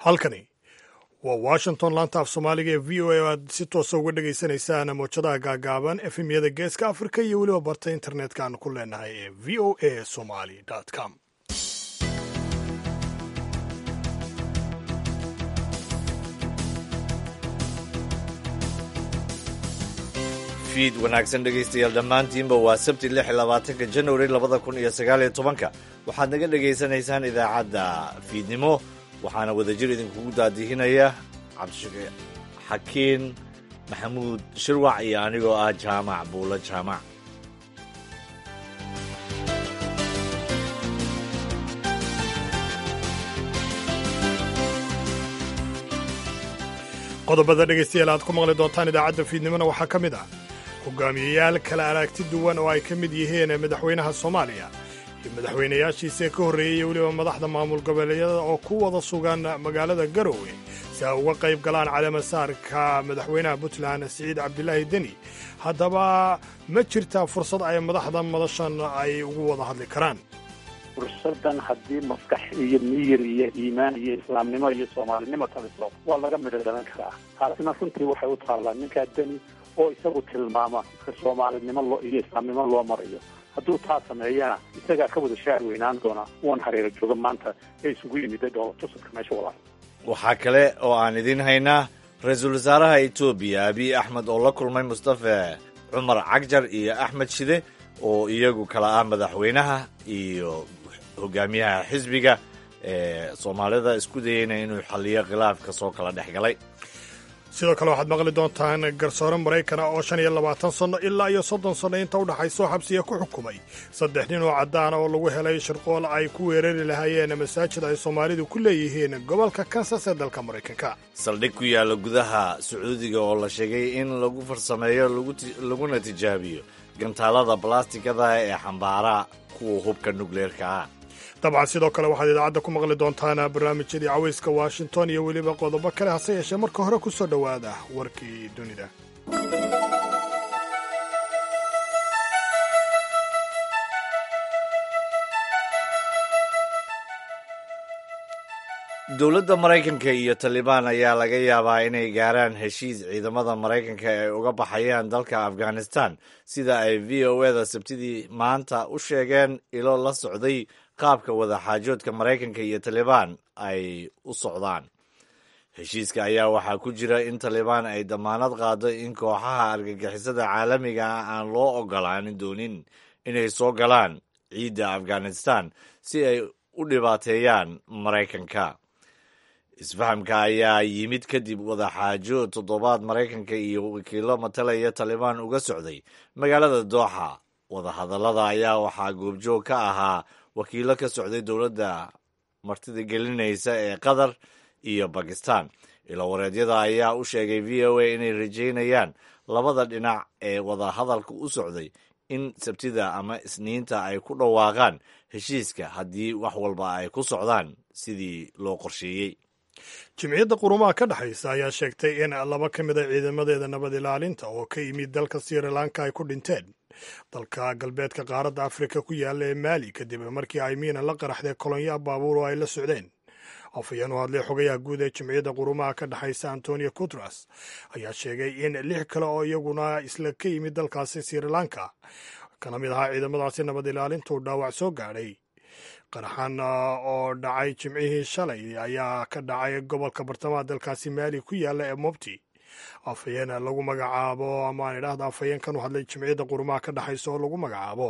halkani waa washington laanta af soomaaliga ee v o a oo aad si toosa uga dhagaysanaysaan mowjadaha gaagaaban efemyada geeska afrika iyo weliba barta internetka aan ku leenahay ee v o a somali com fiid wanaagsan dhegaystayaal dhammaantiinba waa sabti lix iyo labaatanka januari labada kun iyo sagaal iyo tobanka waxaad naga dhegaysanaysaan idaacadda fiidnimo waxaana wadajir idinkugu daadihinaya cabdishaqe xakiin maxamuud shirwac iyo anigoo ah jaamac buulo jaamac qodobada dhegaystayaal aad ku maqli doontaan idaacadda fiidnimona waxaa ka mid ah hogaamiyeyaal kala aragti duwan oo ay ka mid yihiin madaxweynaha soomaaliya iyo madaxweynayaashiisa ka horreeyey iyo weliba madaxda maamul goboleedyada oo ku wada sugan magaalada garowe si ay uga qayb galaan caleemasaarka madaxweynaha puntland siciid cabdilaahi deni haddaba ma jirtaa fursad ay madaxda madashan ay ugu wada hadli karaan fursadan haddii maskax iyo miyir iyo iimaan iyo islaamnimo iyo soomaalinimo taliso waa laga midho dhalan karaa taasina runtii waxay u taallaa ninkaa deni oo isagu tilmaama ka soomaalinimo loo iyo islaamnimo loo marayo hadduu taa sameeyana isagaa ka wada shaar weynaan doona uan hareero jooga maanta ee isugu yimida dhoolatusadka meesha walaal waxaa kale oo aan idiin haynaa ra-iisul wasaaraha etoobiya abiy axmed oo la kulmay mustafe cumar cagjar iyo axmed shide oo iyagu kala ah madaxweynaha iyo hogaamiyaha xisbiga ee soomaalida isku dayeyna inuu xalliyo khilaafka soo kala dhex galay sidoo kale waxaad maqli doontaan garsoore maraykana oo shan iyo labaatan sanno ilaa iyo soddon sanno inta u dhaxaysoo xabsiga ku xukumay saddex nin oo caddaana oo lagu helay shirqool ay ku weerari lahaayeen masaajid ay soomaalidu ku leeyihiin gobolka kansas ee dalka maraykanka saldhig ku yaalla gudaha sacuudiga oo la sheegay in lagu farsameeyo laguna tijaabiyo gantaalada balastikada ee xambaara kuwa hubka nukleerka ah dabcan sidoo kale waxaad idaacadda ku maqli doontaan barnaamijyadii cawayska washington iyo weliba qodobo kale hase yeeshee marka hore ku soo dhowaada warkii dunida dowladda maraykanka iyo talibaan ayaa laga yaabaa inay gaaraan heshiis ciidamada maraykanka ay uga baxayaan dalka afghanistan sida ay v o eda sabtidii maanta u sheegeen ilo la socday qaabka wadaxaajoodka maraykanka iyo talibaan ay u socdaan heshiiska ayaa waxaa ku jira in talibaan ay damaanad qaado in kooxaha argagixisada caalamiga ah aan loo ogolaan doonin inay soo galaan ciidda afghanistan si ay u dhibaateeyaan maraykanka isfahamka ayaa yimid kadib wadaxaajo toddobaad maraykanka iyo wakiilo matalaya talibaan uga socday magaalada dooxa wadahadallada ayaa waxaa goobjoog ka ahaa wakiilo ka socday dowladda martida gelinaysa ee qatar iyo bakistan ilowareedyada ayaa u sheegay v o a inay rajeynayaan labada dhinac ee wadahadalka u socday in sabtida ama isniinta ay ku dhawaaqaan heshiiska haddii wax walba ay ku socdaan sidii loo qorsheeyey jimciyadda qurumaha ka dhexaysa ayaa sheegtay in laba ka mid a ciidamadeeda nabad ilaalinta oo ka yimid dalka sri lanka ay ku dhinteen dalka galbeedka qaaradda afrika ku yaalla ee maali kadib markii ay miina la qaraxday kolonyaa baabuur oo ay la socdeen afhayeen u hadlay xogayaha guud ee jimciyadda qurumaha ka dhexaysa antonio kutras ayaa sheegay in lix kale oo iyaguna isla ka yimid dalkaasi sri lanka kana mid ahaa ciidamadaasi nabad ilaalintuu dhaawac soo gaadhay qaraxan oo dhacay jimcihii shalay ayaa ka dhacay gobolka bartamaha dalkaasi maali ku yaalla ee mobti afhayeen lagu magacaabo ama aan idhaahda afhayeenkan u hadlay jimciyadda qurumaha ka dhexaysa oo lagu magacaabo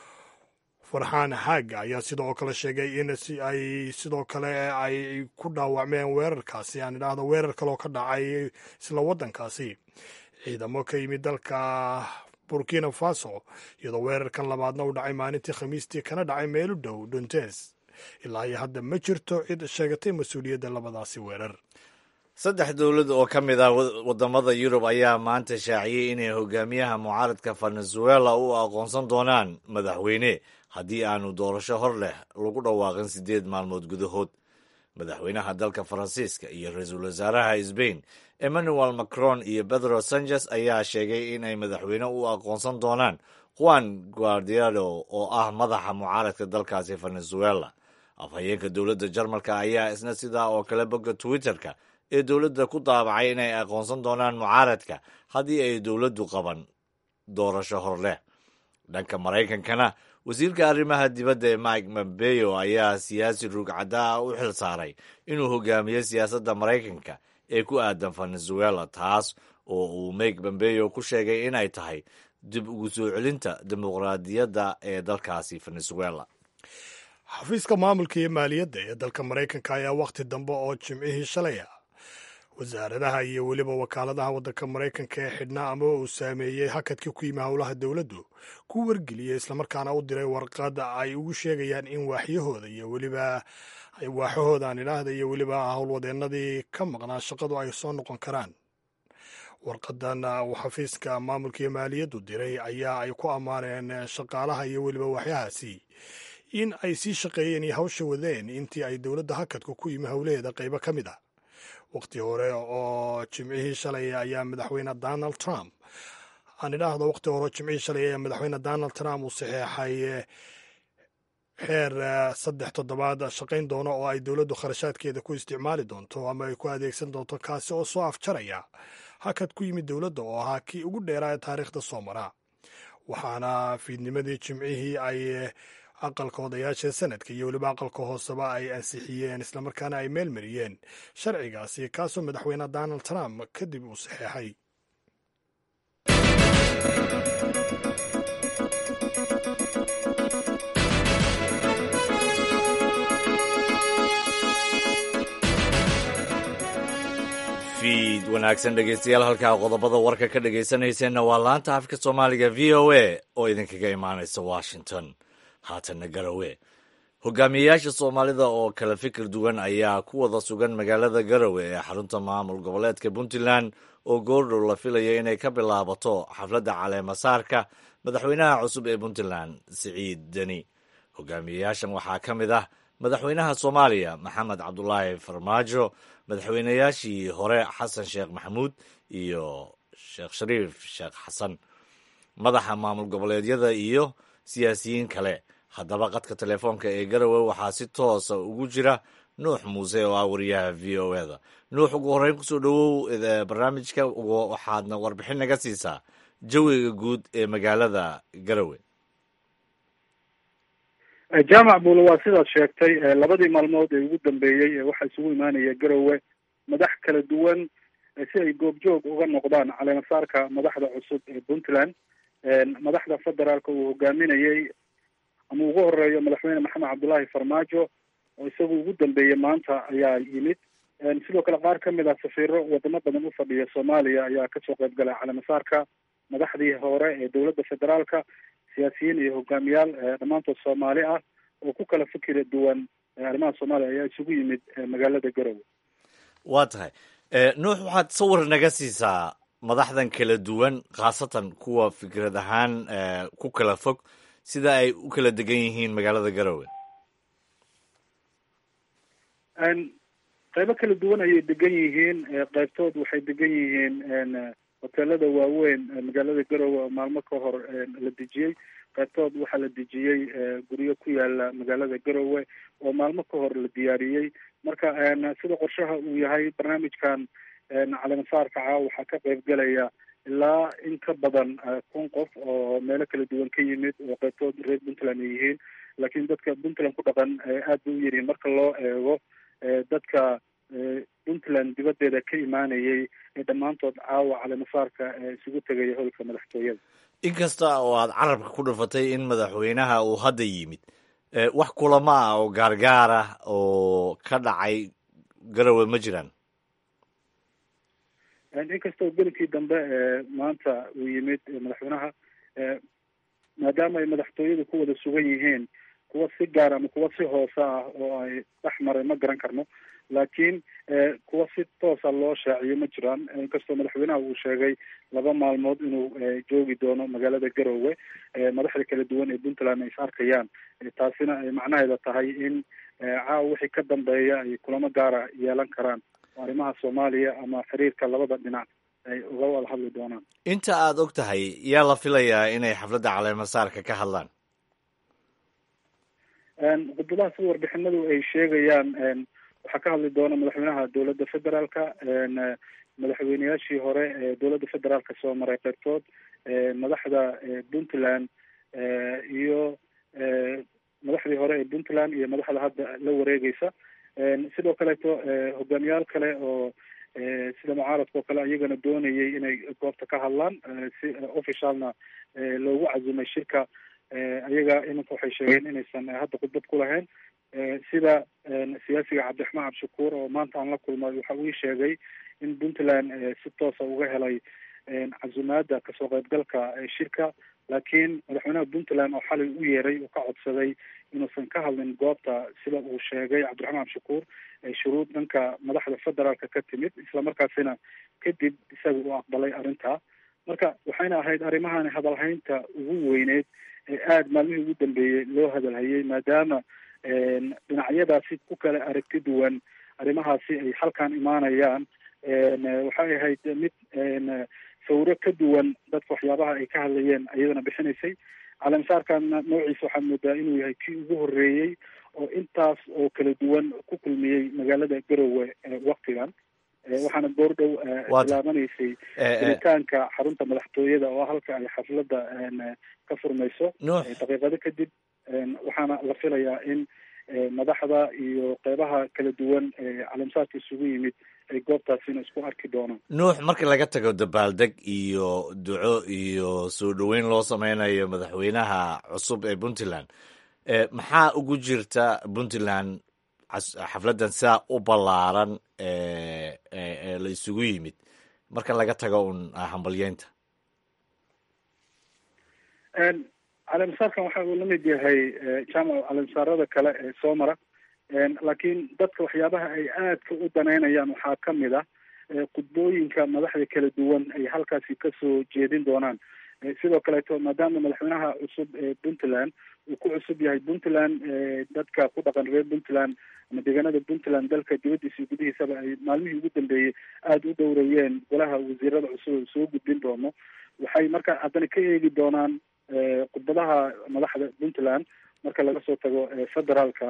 farxaan xaaga ayaa sidoo kale sheegay in ay sidoo kale ay ku dhaawacmeen weerarkaasi aan idhaahda weerar kaleoo ka dhacay isla waddankaasi ciidamo ka yimid dalka burkina faso iyadoo weerarkan labaadna u dhacay maalintii khamiistii kana dhacay meel u dhow dontes ilaa iyo hadda ma jirto cid sheegatay mas-uuliyadda labadaasi weerar saddex dowlad oo ka mid ah waddamada yurub ayaa maanta shaaciyey inay hogaamiyaha mucaaradka venezuela u aqoonsan doonaan madaxweyne haddii aanu doorasho hor leh lagu dhawaaqin siddeed maalmood gudahood madaxweynaha dalka faransiiska iyo ra-iisul wasaaraha sbain emmanuel macron iyo pedro sanchez ayaa sheegay in ay madaxweyne u aqoonsan doonaan juan guardiado oo ah madaxa mucaaradka dalkaasi venezuela afhayeenka dowladda jarmalka ayaa isna sidaa oo kale bogga twitter-ka ee dowladda ku daabacay inay aqoonsan doonaan mucaaradka haddii ay dowladdu qaban doorasho hor leh dhanka maraykankana wasiirka arrimaha dibadda ee mike pompeo ayaa siyaasi ruugcaddaa u xil saaray inuu hogaamiyo siyaasadda maraykanka ee ku aadan venezuela taas oo uu mike pompeo ku sheegay inay tahay dib ugu soo celinta dimuqraadiyadda ee dalkaasi venezuela xafiiska maamulka iyo maaliyadda ee dalka maraykanka ayaa wakhti dambe oo jimcihii shalay ah wasaaradaha iyo weliba wakaaladaha waddanka maraykanka ee xidhnaa ama uu saameeyey hakadkii ku yimi howlaha dowladdu ku wargeliyey islamarkaana u diray warqad ay ugu sheegayaan in waaxyahooda iyo weliba waaxahooda aan idhaahda iyo weliba howlwadeennadii ka maqnaa shaqadu ay soo noqon karaan warqadan uu xafiiska maamulka iyo maaliyaddu diray ayaa ay ku ammaaneen shaqaalaha iyo weliba waaxyahaasi in ay sii shaqeeyeen iyo hawsha wadeen intii ay dowladda hakadku ku yimi howlaheeda qaybo ka mid ah waqti hore oo jimcihii shalay ayaa madaxweyne donald trump aan idhaahdo waqti hore oo jimcihii shalay ayaa madaxweyne donald trump uu saxeexay xeer saddex toddobaad shaqayn doono oo ay dowladdu kharashaadkeeda ku isticmaali doonto ama ay ku adeegsan doonto kaasi oo soo afjaraya hakad ku yimid dowladda oo ahaa kii ugu dheeraa ee taariikhda soo mara waxaana fiidnimadii jimcihii ay aqalka odayaasha sanadka iyo weliba aqalka hooseba ay ansixiyeen islamarkaana ay meel mariyeen sharcigaasi kaasoo madaxweyne donald trump kadib uu saxeexay fiid wanaagsan dhegeystayaal halkaa qodobada warka ka dhegaysanayseena waa laanta afka soomaaliga v o a oo idinkaga imaanaysa washington haatanna garowe hogaamiyeyaasha soomaalida oo kala fikir duwan ayaa ku wada sugan magaalada garowe ee xarunta maamul goboleedka puntland oo goordhow la filaya inay ka bilaabato xafladda caleemasaarka madaxweynaha cusub ee puntland siciid deni hogaamiyeyaashan waxaa ka mid ah madaxweynaha soomaaliya maxamed cabdulaahi farmaajo madaxweynayaashii hore xasan sheekh maxamuud iyo sheekh shariif sheekh xasan madaxa maamul goboleedyada iyo siyaasiyiin kale haddaba qadka telefoonka ee garowe waxaa si toosa ugu jira nuux muuse oo ah wariyaha v o eda nuux ugu horreyn kusoo dhowow barnaamijka waxaadna warbixin naga siisaa jawiga guud ee magaalada garowe jaamac buule waa sidaad sheegtay labadii maalmood ee ugu dambeeyey waxaa isugu imaanaya garowe madax kala duwan si ay goobjoog uga noqdaan caleemasaarka madaxda cusub ee puntland madaxda federaalka uu hogaaminayey ama ugu horeeyo madaxweyne maxamed cabdullaahi farmaajo oo isagu ugu dambeeyey maanta ayaa yimid sidoo kale qaar ka mid ah safiiro wadamo badan u fadhiya soomaaliya ayaa kasoo qayb galay caleemasaarka madaxdii hore ee dowladda federaalka siyaasiyiin iyo hogaamiyaal dhammaantood soomaali ah oo ku kala fikira duwan arrimaha soomaaliya ayaa isugu yimid magaalada garowe waa tahay nuux waxaad sawir naga siisaa madaxdan kala duwan khaasatan kuwa fikrad ahaan ku kala fog sida ay u kala degan yihiin magaalada garowe qaybo kala duwan ayay degan yihiin qaybtood waxay degan yihiin hoteelada waaweyn magaalada garowe oo maalmo ka hor la dejiyey qaybtood waxaa la dejiyey guryo ku yaala magaalada garowe oo maalmo ka hor la diyaariyey marka sida qorshaha uu yahay barnaamijkan caleemasaarka caa waxaa ka qayb galaya ilaa in ka badan kun qof oo meelo kala duwan ka yimid oo qaybtood reer puntland ay yihiin laakiin dadka puntland ku dhaqan aad bay u yaryihin marka loo eego dadka puntland dibaddeeda ka imaanayay ee dhammaantood caawa caleemasaarka isugu tegaya holka madaxtooyada inkasta oo aad carabka ku dhufatay in madaxweynaha uu hadda yimid wax kulamo ah oo gaargaar ah oo ka dhacay garowe ma jiraan inkastoo gelinkii dambe maanta uu yimid madaxweynaha maadaama ay madaxtooyadu ku wada sugan yihiin kuwa si gaar ama kuwa si hoose ah oo ay dhex maray ma garan karno laakiin kuwa si toosa loo shaaciyo ma jiraan inkastoo madaxweynaha uu sheegay laba maalmood inuu joogi doono magaalada garowe madaxda kala duwan ee puntland ay is arkayaan taasina ay macnaheeda tahay in caawa wixii ka dambeeya ay kulamo gaara yeelan karaan arrimaha soomaaliya ama xiriirka labada dhinac ay uga wada hadli doonaan inta aada og tahay yaa la filayaa inay xafladda caleemasaarka ka hadlaan khudbadaha sida warbixinadu ay sheegayaan waxaa ka hadli doona madaxweynaha dowladda federaalka madaxweyneyaashii hore ee dowladda federaalka soo maray qaybtood madaxda puntland iyo madaxdii hore ee puntland iyo madaxda hadda la wareegeysa sidoo kaleeto hogaamiyaal kale oo sida mucaaradka oo kale iyagana doonayay inay goobta ka hadlaan si officialna loogu cazimay shirka ayaga iminka waxay sheegeen inaysan hadda khudbad ku lahayn sida siyaasiga cabdiraxmaan cabdishakuur oo maanta aan la kulmay waxa uu sheegay in puntland si toosa uga helay casumaada kasoo qaybgalka shirka laakiin madaxweynaha puntland oo xalay u yeeray uu ka codsaday inuusan ka hadlin goobta sida uu sheegay cabdiraxmaan cabdishakuur shuruud dhanka madaxda federaalka ka timid islamarkaasina kadib isaga uu aqbalay arrintaa marka waxayna ahayd arrimahani hadalhaynta ugu weyneyd ee aada maalmihii ugu dambeeyey loo hadalhayay maadaama dhinacyadaasi ku kala aragti duwan arrimahaasi ay halkan imaanayaan waxay ahayd mid sawiro ka duwan dadka waxyaabaha ay ka hadlayeen iyadana bixinaysay caleemasaarkana noociisa waxaad moodaa inuu yahay kii ugu horreeyey oo intaas oo kala duwan ku kulmiyey magaalada garowe waktigan waxaana goordhow bilaabanaysay helitaanka xarunta madaxtooyada oo halka ay xafladda ka furmayso daqiiqado kadib waxaana la filayaa in madaxda iyo qeybaha kala duwan caleemasaarka isugu yimid ay goobtaasina isku arki doonaan nuux marka laga tago dabaaldeg iyo duco iyo soo dhoweyn loo sameynayo madaxweynaha cusub ee puntland maxaa ugu jirta puntland xafladdan sidaa u ballaaran la isugu yimid marka laga tago un hambalyeynta caleemasaarkan waxa uu lamid yahay jaamac caleemasaarada kale ee soo mara laakiin dadka waxyaabaha ay aadka u danaynayaan waxaa kamid ah khudbooyinka madaxda kala duwan ay halkaasi kasoo jeedin doonaan sidoo kaleeto maadaama madaxweynaha cusub ee puntland uu ku cusub yahay puntland dadka ku dhaqan reer puntland ama deegaanada puntland dalka dibadiisa iyo gudihiisaba ay maalmihii ugu dambeeyey aada u dhowrayeen golaha wasiirada cusub oo soo gudbin doono waxay marka haddana ka eegi doonaan khudbadaha madaxda puntland marka laga soo tago federaalka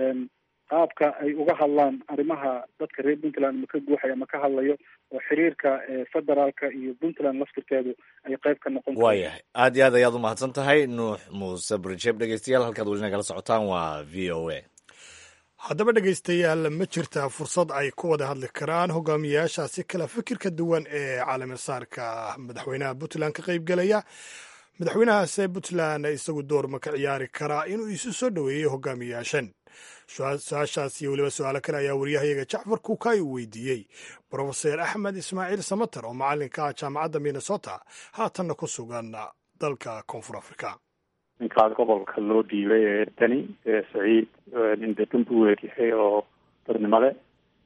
qaabka ay uga hadlaan arrimaha dadka reer puntland ma ka guuxaya ma ka hadlayo oo xiriirka federaalka iyo puntland laftirkeedu ay qayb ka noqon waayahay aad iyo aad ayaad u mahadsan tahay nuux muuse brijeb dhegeystayaal halkaad weli nagala socotaan waa v o a haddaba dhegaystayaal ma jirtaa fursad ay ku wada hadli karaan hogaamiyayaashaasi kala fikirka duwan ee caalamisaarka madaxweynaha puntland ka qaybgelaya madaxweynahaase puntland isagu door ma ka ciyaari karaa inuu isu soo dhoweeyey hogaamiyayaashan su-aashaas iyo weliba su-aalo kale ayaa wariyahayaga jacfar kuukay uu weydiiyey brofeser axmed ismaaciil samater oo macalinka ah jaamacadda minnesota haatanna ku sugan dalka koonfur africa ninkaa gobolka loo dhiibay ee dani saciid nin degan buu weeryahay oo dadnimo le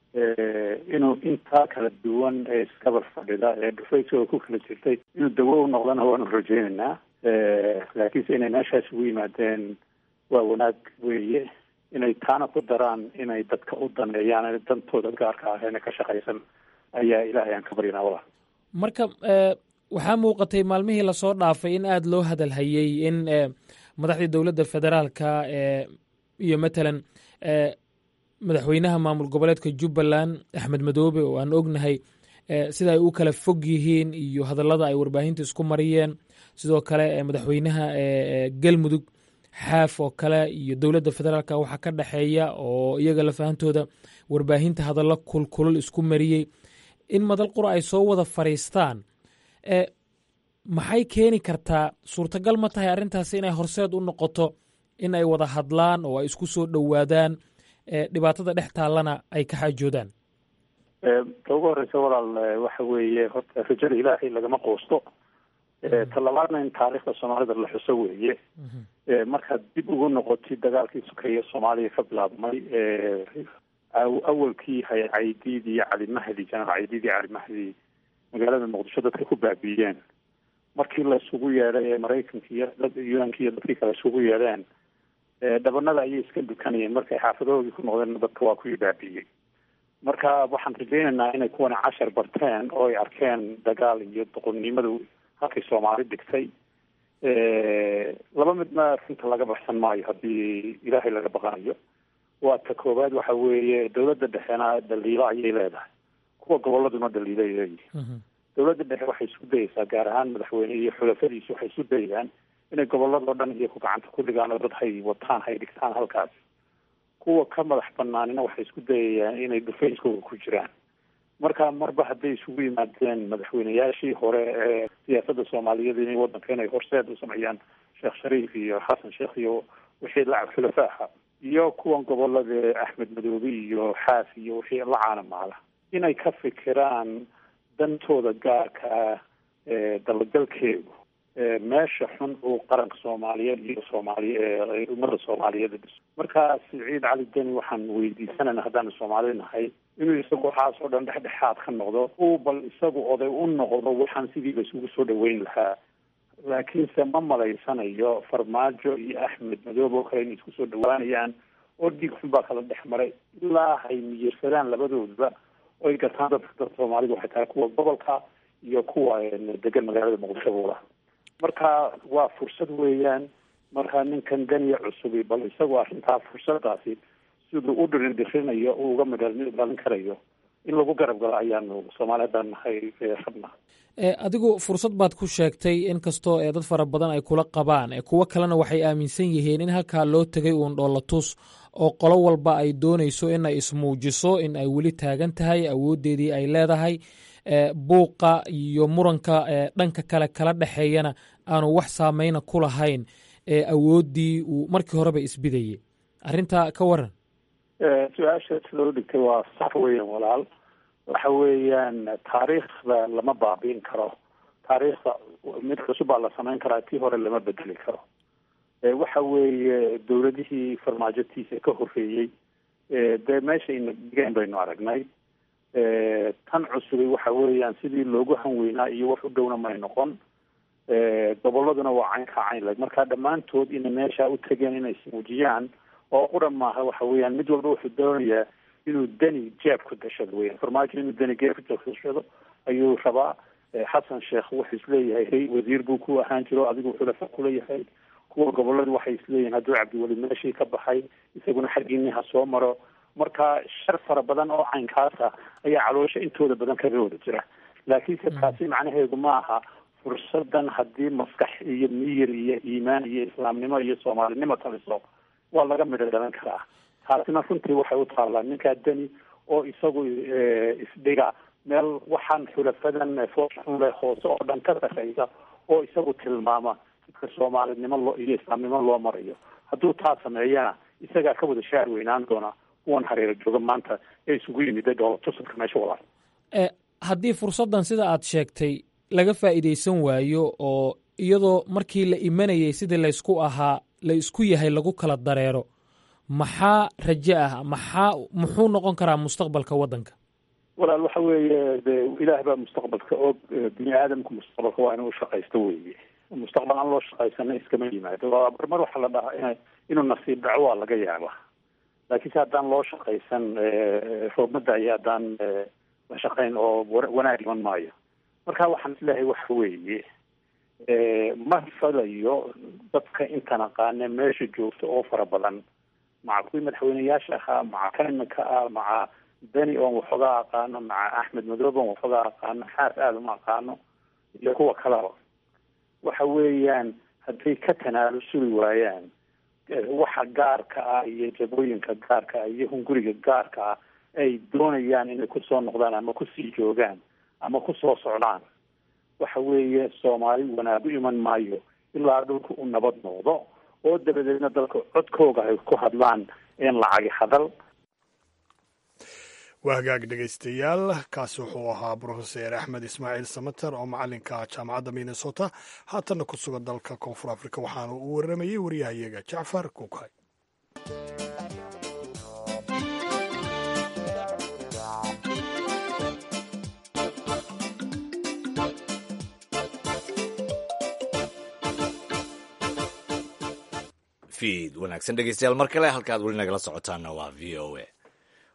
inuu intaa kala duwan ee iskabar fadhida ee dhufaysigoo ku kala jirtay inuu dawo u noqdana waanu rajeynaynaa laakiinse inay meeshaas ugu yimaadeen waa wanaag weeye inay taana ku daraan inay dadka u daneeyaan dantooda gaarka ah eena ka shaqaysan ayaa ilaahay aan ka baryanaa wala marka waxaa muuqatay maalmihii lasoo dhaafay in aada loo hadalhayey in madaxdii dowladda federaalka iyo matalan madaxweynaha maamul goboleedka jubbaland axmed madoobe oo aan ognahay sida ay u kala fog yihiin iyo hadallada ay warbaahinta isku mariyeen sidoo kale madaxweynaha galmudug xaaf oo kale iyo dowladda federaalka waxaa ka dhexeeya oo iyaga lafahantooda warbaahinta hadallo kulkulul isku mariyey in madal qura ay soo wada fadhiistaan maxay keeni kartaa suurtagal ma tahay arrintaasi inay horseed u noqoto in ay wada hadlaan oo ay isku soo dhowaadaan dhibaatada dhex taallana ay ka xaajoodaan ta ugu horeysa walaal waxa weeye horta rajada ilaahay lagama quusto talabaadna in taariikhda soomaalida la xuso weeye markaad dib ugu noqotid dagaalkii sukeeye soomaaliya ka bilaabmay awalkii hay caydiid iyo cali mahdi janaal caydiid iyo cali mahdi magaalada muqdisho dadka ku baabiiyeen markii la isugu yeedhay ee maraykanka iyo un-ka iyo dadkii kale isugu yeedheen dhabanada ayay iska dukanayeen markay xaafadahoodii ku noqdeen dadka waa kuwii baabiiyey marka waxaan rajeynaynaa inay kuwana cashar barteen oo ay arkeen dagaal iyo doqonnimadu halkay soomaali dhigtay laba midna runta laga baxsan maayo haddii ilaahay laga baqanayo waa ta koowaad waxa weeye dawladda dhexena dhaliilo ayay leedahay kuwa goboladuna dhaliilo ay leeyihin dawladda dhexe waxay isku dayeysaa gaar ahaan madaxweyne iyo xulafadiisu waxay isku dayayaan inay goboladoo dhan iyaku gacanta ku dhigaan oo dad hay wataan hay dhigtaan halkaas kuwa ka madax banaanina waxay isku dayayaan inay dhufayskooda ku jiraan marka marba hadday isugu yimaadeen madaxweyneyaashii hore ee siyaasadda soomaaliyeed inay wadanka inay horseed u sameeyaan sheekh shariif iyo xasan sheekh iyo wixii lacab xulafaaha iyo kuwan gobolada axmed madoobe iyo xaas iyo wixii la caanamaala inay ka fikiraan dantooda gaarka ah ee dalagalkeedu meesha xun uu qaranka soomaaliyeed iyo soomaaliy ummadda soomaaliyeed dhiso marka siciid cali deni waxaan weydiisanayna haddaanu soomaali nahay inuu isagu waxaas oo dhan dhexdhexaad ka noqdo uu bal isagu oday u noqdo waxaan sidiiba isugu soo dhaweyn lahaa laakiinse ma malaysanayo farmaajo iyo axmed madoobe oo kale inay isku soo dhawaanayaan oo dhiig xun baa kala dhex maray ilaa hay miyirsadaan labadoodba oy gataan dadka dad soomaalidu waxay tahay kuwa gobolka iyo kuwa degan magaalada muqdisho buula marka waa fursad weeyaan marka ninkan ganiya cusubi bal isagoo arrintaa fursadaasi siduu u dhirindirinayo uu uga midhalin dhalin karayo in lagu garab galo ayaanu soomaali haddaan nahay rabna adigu fursad baad ku sheegtay in kastoo ee dad fara badan ay kula qabaan kuwo kalena waxay aaminsan yihiin in halkaa loo tegay uun dhoolatus oo qolo walba ay doonayso in ay ismuujiso in ay weli taagan tahay awooddeedii ay leedahay buuqa iyo muranka dhanka kale kala dhexeeyana aanu wax saameyna ku lahayn awooddii uu markii horeba isbidayey arrintaa ka waran su-aasha sida u dhigtay waa sax weeyaan walaal waxa weeyaan taariikhda lama baabiin karo taariikhda mid cusub baa la samayn karaa tii hore lama bedeli karo waxa weeye dawladihii farmaajotiisa ka horreeyey dee meesha ina dhigeen baynu aragnay tan cusubi waxa weeyaan sidii loogu hanweynaa iyo wax u dhowna may noqon goboladuna waa cayn ka cayn leg marka dhammaantood inay meesha u tegeen inay ismuujiyaan oo quran maaha waxa weeyaan mid walba wuxuu doonayaa inuu deni jeeb ku dashado weyan farmaajo inuu deni jeeb ku dashado ayuu rabaa xasan sheekh wuxuu isleeyahay hey wasiir buu ku ahaan jiro adigu xulafa kuleeyahay kuwa goboladu waxay isleeyihin hadduu cabdiweli meeshii ka baxay isaguna xaggiini ha soo maro marka shar fara badan oo caynkaasa ayaa caloosha intooda badan kaga wada jira laakiinse taasi macnaheedu ma aha fursadan haddii maskax iyo miyir iyo iimaan iyo islaamnimo iyo soomaalinimo taliso waa laga midho dhalan karaa taasina runtii waxay u taallaa ninkaa deni oo isagu isdhiga meel waxaan xulafadan foolxunle hoose oo dhan ka sarreysa oo isagu tilmaama dadka soomaalinimo loo iyo islaamnimo loo marayo hadduu taa sameeyana isagaa ka wada shaar weynaan doona kuwan hareero jooga maanta ee isugu yimida dhoolatusadka meesha walaal haddii fursaddan sida aad sheegtay laga faa'iidaysan waayo oo iyadoo markii la imanayay sidii laysku ahaa la isku yahay lagu kala dareero maxaa raje ah maxaa muxuu noqon karaa mustaqbalka waddanka walaal waxa weeye de ilaah baa mustaqbalka og bini aadamku mustaqbalka waa inuu shaqaysto weeye mustaqbal aan loo shaqaysana iskama yimaado marmar waxaa la dhahaa ina inuu nasiib dhaco waa laga yaaba laakiinse haddaan loo shaqaysan roobmada iyo haddaan la shaqayn oo wanaag iman maayo marka waxaan isleeyahay waxa weeye ma falayo dadka intan aqaane meesha joogta oo fara badan maca kuwii madaxweyneyaasha ahaa maca kan iminka ah maca beni oon waxoogaa aqaano maca axmed madoobe oon waxoogaa aqaano xaas aada uma aqaano iyo kuwa kalaba waxa weeyaan hadday ka tanaalusuli waayaan waxa gaarka ah iyo jabooyinka gaarka ah iyo hunguriga gaarka ah ay doonayaan inay kusoo noqdaan ama kusii joogaan ama kusoo socdaan waxa weeye soomaali wanaag u iman maayo ilaa dhulka u nabad noqdo oo dabadeedna dalka codkooga ay ku hadlaan een lacagi hadal waa hagaag dhegaystayaal kaasi wuxuu ahaa brofeser axmed ismaaciil samater oo macalinka jaamacadda minnesota haatanna ku sugan dalka koonfur afrika waxaana uu waramayey waryahayaga jacfar kukay fiid wanaagsan dhegeystayaal mar kale halkaad weli nagala socotaanna waa v o a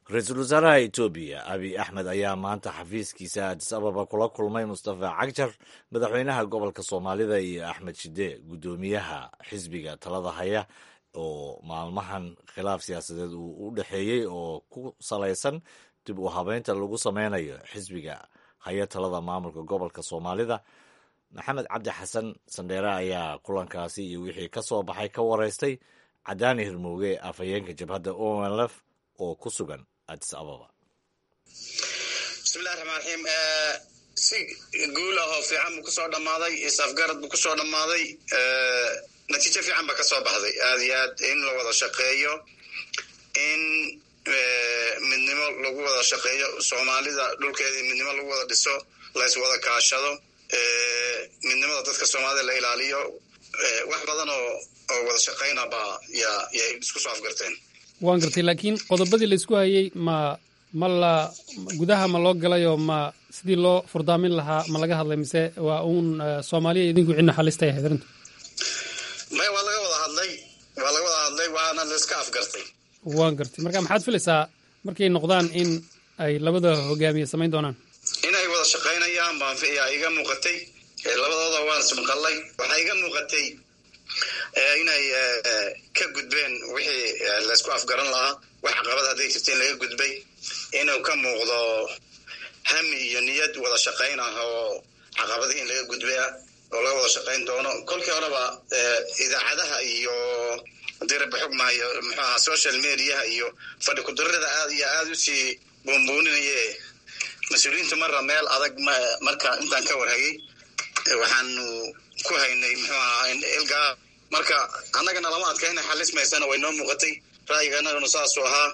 ra-iisul wasaaraha etoobiya abiy axmed ayaa maanta xafiiskiisa adis ababa kula kulmay mustafa cagjar madaxweynaha gobolka soomaalida iyo axmed shide guddoomiyaha xisbiga talada haya oo maalmahan khilaaf siyaasadeed uu u dhexeeyey oo ku salaysan dib u habeynta lagu sameynayo xisbiga haya talada maamulka gobolka soomaalida maxamed cabdi xasan sandheere ayaa kulankaasi iyo wixii ka soo baxay ka wareystay cadaani hirmooge afhayeenka jabhadda onlf oo ku sugan adis ababa bismillahi raxmaan raxiim si guul ah oo fiican buu kusoo dhammaaday isafgarad buu kusoo dhammaaday natiijo fiican ba ka soo baxday aad iyo aad in la wada shaqeeyo in midnimo lagu wada shaqeeyo soomaalida dhulkeedii midnimo lagu wada dhiso lays wada kaashado midnimada dadka soomaalida la ilaaliyo wax badan oo oo wada shaqaynaba yaa yay isku soo afgarteen waan gartay laakiin qodobadii laysku hayey ma ma la gudaha ma loo galayoo ma sidii loo furdaamin lahaa ma laga hadlay mise waa uun soomaaliya idinku cidna xalistay ahayd arrintu maya waa laga wada hadlay waa laga wada hadlay waana laiska afgartay waan gartay marka maxaad filaysaa markay noqdaan in ay labada hogaamiye samayn doonaan inay wada shaqaynayaan baan yaa iga muuqatay labadooda waan ismaqallay waxaa iga muuqatay inay ka gudbeen wixii laysku afgaran lahaa wax caqabad hadday jirta in laga gudbay inuu ka muuqdo hami iyo niyad wada shaqayn ah oo caqabadihii in laga gudbay ah oo laga wada shaqayn doono kolkii horeba idaacadaha iyo hadii rabbi xugmahayo muxuu ahaa social mediaha iyo fadhi kudarrada aad iyo aada usii buunbuuninaye mas-uuliyiintu marra meel adag marka intaan ka warhayay waxaanu ku haynay muxuu ahaa ilgaa marka annagana lama adkayna xalismaysana way noo muuqatay ra'yiga annaganu saasuu ahaa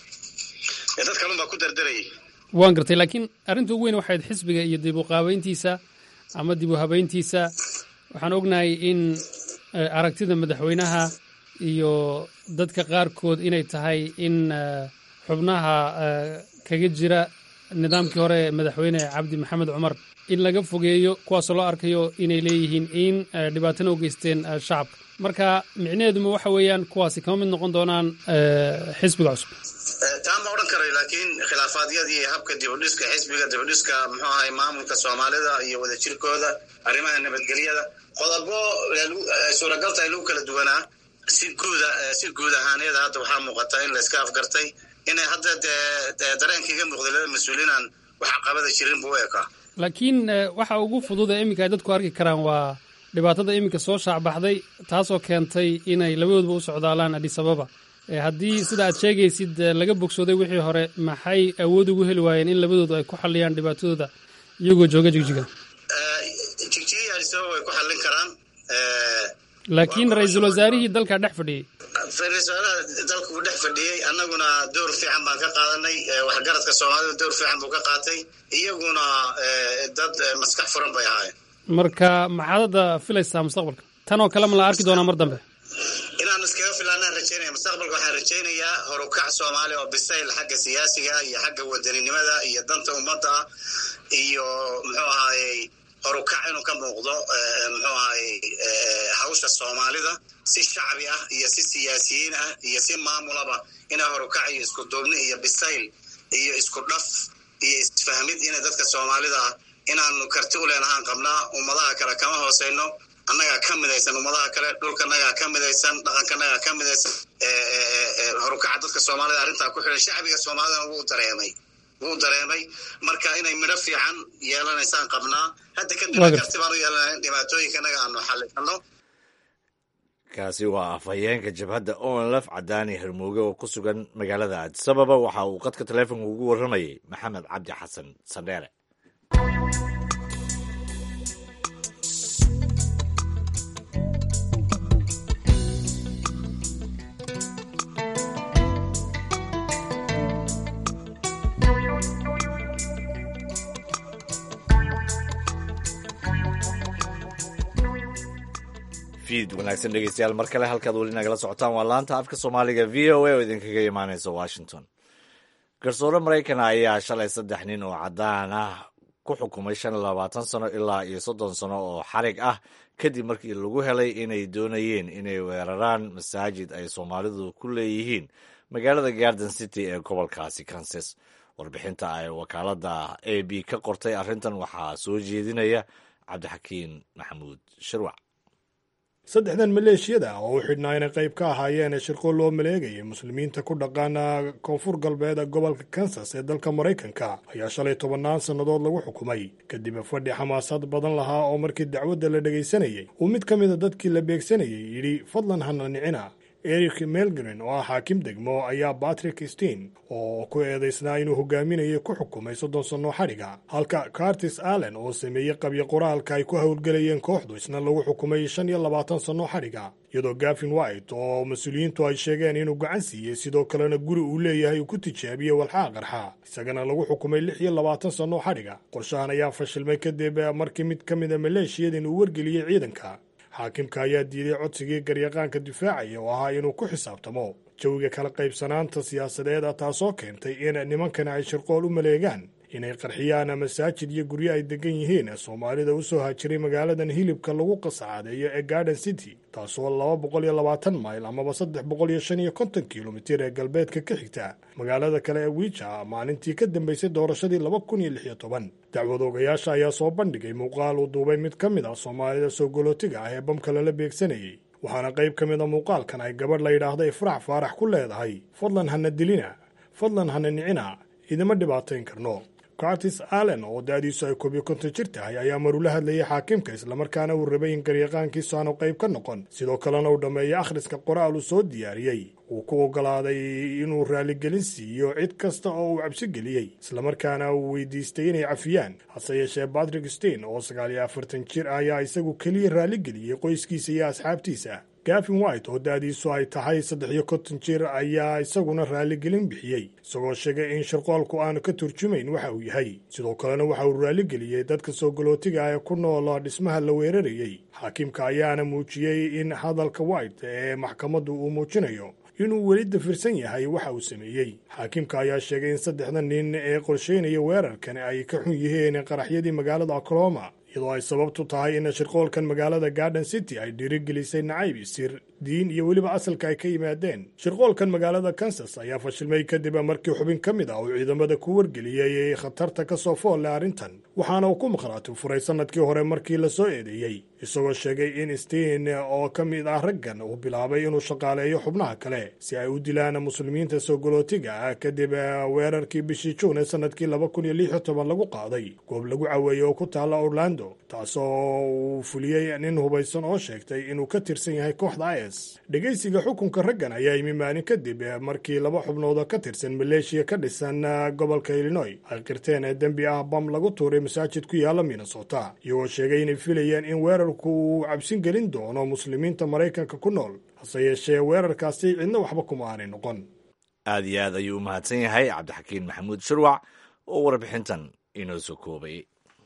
dad kalun baa ku dardarayay waan gartay laakiin arrinta ugu weyn waxayd xisbiga iyo dib u qaabeyntiisa ama dib u habeyntiisa waxaan ognahay in aragtida madaxweynaha iyo dadka qaarkood inay tahay in xubnaha kaga jira nidaamkii hore madaxweyne cabdi maxamed cumar in laga fogeeyo kuwaasoo loo arkayo inay leeyihiin in dhibaatana u geysteen shacabka marka micnaheeduma waxa weeyaan kuwaasi kama mid noqon doonaan xisbiga cusub taa ma odhan karay laakiin khilaafaadyadii habka dibudhiska xisbiga dibudhiska muxuu ahay maamulka soomaalida iyo wadajirkooda arrimaha nabadgelyada qodobo suuragalta in lagu kala duwanaa si guuda si guud ahaaneeda hadda waxaa muuqata in layska afgartay inay hadda dee dareenka iga muuqday laba mas-uuliinaan wax caqabada jirin buu u ekaa laakiin waxa ugu fudud ee iminka ay dadku arki karaan waa dhibaatada iminka soo shaacbaxday taasoo keentay inay labadoodba u socdaalaan adis ababa haddii sida aad sheegaysid laga bogsooday wixii hore maxay awood ugu heli waayeen in labadoodu ay ku xalliyaan dhibaatadooda iyagoo jooga jigjiga jigjiga adis ababa way ku xallin karaan laakiin ra-iisul wasaarihii dalka dhex fadhiyey ra-isul dalka uu dhex fadhiyey annaguna door fiican baan ka qaadanay waxgaradka soomaalida door fiican buu ka qaatay iyaguna dad maskax furan bay ahaayeen marka maxaad hadda filaysaa mustaqbalka tan oo kale ma la arki doonaa mar dambe inaan iskaga filaanaan rajaynaya mustaqbalka waxaan rajaynayaa horukac soomaali oo bisayl xagga siyaasiga iyo xagga wadaninimada iyo danta ummadda iyo muxuu ahaayey horukac inuu ka muuqdo muxuu ahaayey hawsha soomaalida si shacbi ah iyo si siyaasiyiin ah iyo si maamulaba inay horukac iyo isku duubni iyo bisayl iyo isku dhaf iyo isfahmid inay dadka soomaalida ah inaanu karti u leenahaan qabnaa ummadaha kale kama hooseyno annagaa ka midaysan ummadaha kale dhulkanagaa ka midaysan dhaqankanagaa ka midaysan horukaca dadka soomaalida arrintaa ku xidhan shacbiga soomaalidana wuu dareemay wuu dareemay marka inay midho fiican yeelanaysaan qabnaa hadda kadib karti baan u yeelanaa in dhibaatooyinkanaga aanu xallisano kaasi waa afhayeenka jabhadda onlf cadaani hermooge oo ku sugan magaalada adisababa waxa uu qadka taleefonka ugu warramayey maxamed cabdi xasan sandheere fiid wanaagsan dhegeystayaal mar kale halkaad weli nagala socotaan waa laanta afka soomaaliga v o a oo idinkaga imaaneysa washington garsoore maraykan ayaa shalay saddex nin oo caddaan ah ku xukumay shan iyo labaatan sano ilaa iyo soddon sano oo xarig ah kadib markii lagu helay inay doonayeen inay weeraraan masaajid ay soomaalidu ku leeyihiin magaalada garden city ee gobolkaasi kansas warbixinta ay wakaaladda a b ka qortay arrintan waxaa soo jeedinaya cabdixakiin maxamuud shirwac saddexdan maleeshiyada ah oo u xidhnaa inay qayb ka ahaayeen shirqo loo maleegayay muslimiinta ku dhaqaana koonfur galbeed gobolka kansas ee dalka maraykanka ayaa shalay tobannaan sannadood lagu xukumay kadib fadhi xamaasad badan lahaa oo markii dacwadda la dhegaysanayey uu mid ka mida dadkii la beegsanayay yidhi fadlan hana nicina eric melgren oo ah xaakim degmo ayaa batrick stein oo ku eedaysnaa inuu hogaaminayay ku xukumay soddon sannoo xadhiga halka cartis allen oo sameeyey qabyo qoraalka ay ku howlgelayeen kooxdu isna lagu xukumay shan iyo labaatan sannoo xadhiga iyadoo gafin white oo mas-uuliyiintu ay sheegeen inuu gacan siiyey sidoo kalena guri uu leeyahay uu ku tijaabiyey walxaa qarxa isagana lagu xukumay lix iyo labaatan sannoo xadhiga qorshahan ayaa fashilmay kadib markii mid ka mida maleeshiyadin uu wargeliyey ciidanka xaakimka ayaa diiday codsigii garyaqaanka difaacaya oo ahaa inuu ku xisaabtamo jawiga kala qaybsanaanta siyaasadeed taasoo keentay in nimankana ay shirqool u maleegaan inay qarxiyaan masaajid iyo guryo ay degan yihiin soomaalida u soo haajiray magaaladan hilibka lagu qasacaadeeyo ee garden city taasoo laba boqol iyo labaatan mayl amaba saddex boqol iyo shan iyo konton kilomitir ee galbeedka ka xigta magaalada kale ee wiija maalintii ka dambeysay doorashadii laba kun iyo lix iyo toban dacwad ogayaasha ayaa soo bandhigay muuqaal uu duubay mid ka mid ah soomaalida soo golootiga ah ee bamka lala beegsanayey waxaana qayb ka mid a muuqaalkan ay gabadh la yidhaahda ifraax faarax ku leedahay fadlan hana dilina fadlan hana nicina idima dhibaatayn karno cartis allen oo da-diisu ay koobiyo konton jir tahay ayaa marula hadlayay xaakimka islamarkaana uu rabay in garyaqaankiisu aanu qayb ka noqon sidoo kalena uu dhammeeyey akhriska qoraal uu soo diyaariyey uu ku oggolaaday inuu raaligelin siiyo cid kasta oo uu cabsi geliyey islamarkaana uu weydiistay inay cafiyaan hase yeeshee batrick stein oo sagaal iyo afartan jir ah ayaa isagu keliya raaligeliyey qoyskiisa iyo asxaabtiisa gafin white oo da-diisu ay tahay saddex iyo konton jir ayaa isaguna raaligelin bixiyey isagoo sheegay in shirqoolku aanu ka turjumayn waxa uu yahay sidoo kalena waxa uu raaligeliyey dadka soo galootiga ah ee ku nool dhismaha la weerarayey xaakimka ayaana muujiyey in hadalka white ee maxkamaddu uu muujinayo inuu weli dafirsan yahay waxa uu sameeyey xaakimka ayaa sheegay in saddexda nin ee qorsheynaya weerarkan ay ka xun yihiin qaraxyadii magaalada oklahoma iyadoo ay sababtu tahay in shirqoolkan magaalada garden city ay dhiirigelisay nacayb isir diin iyo weliba asalka ay ka yimaadeen shirqoolkan magaalada kansas ayaa fashilmay kadib markii xubin ka mid ah uu ciidamada ku wargeliyey khatarta ka soo fool leh arrintan waxaana uu ku maqhraati furay sannadkii hore markii la soo eedeeyey isagoo sheegay in stein oo ka mid ah raggan uu bilaabay inuu shaqaaleeyo xubnaha kale si ay u dilaan muslimiinta soo galootiga ah kadib weerarkii bishii juun ee sannadkii laba kun iyo lix iyo toban lagu qaaday goob lagu caweeyey oo ku taalla orlando taasoo uu fuliyey nin hubaysan oo sheegtay inuu ka tirsan yahay kooxda is dhegaysiga xukunka raggan ayaa yimi maalin kadib markii laba xubnood oo ka tirsan maleeshiya ka dhisan gobolka illinoy ay qirteen ee dembi ah bam lagu tuuray masaajid ku yaalla minnesota iyagoo sheegay inay filayeen in weerarku uu cabsin gelin doono muslimiinta maraykanka ku nool hase yeeshee weerarkaasi cidna waxba kuma aanay noqon aad iyo aad ayuu u mahadsan yahay cabdixakiin maxamuud shirwac oo warbixintan inoo soo koobay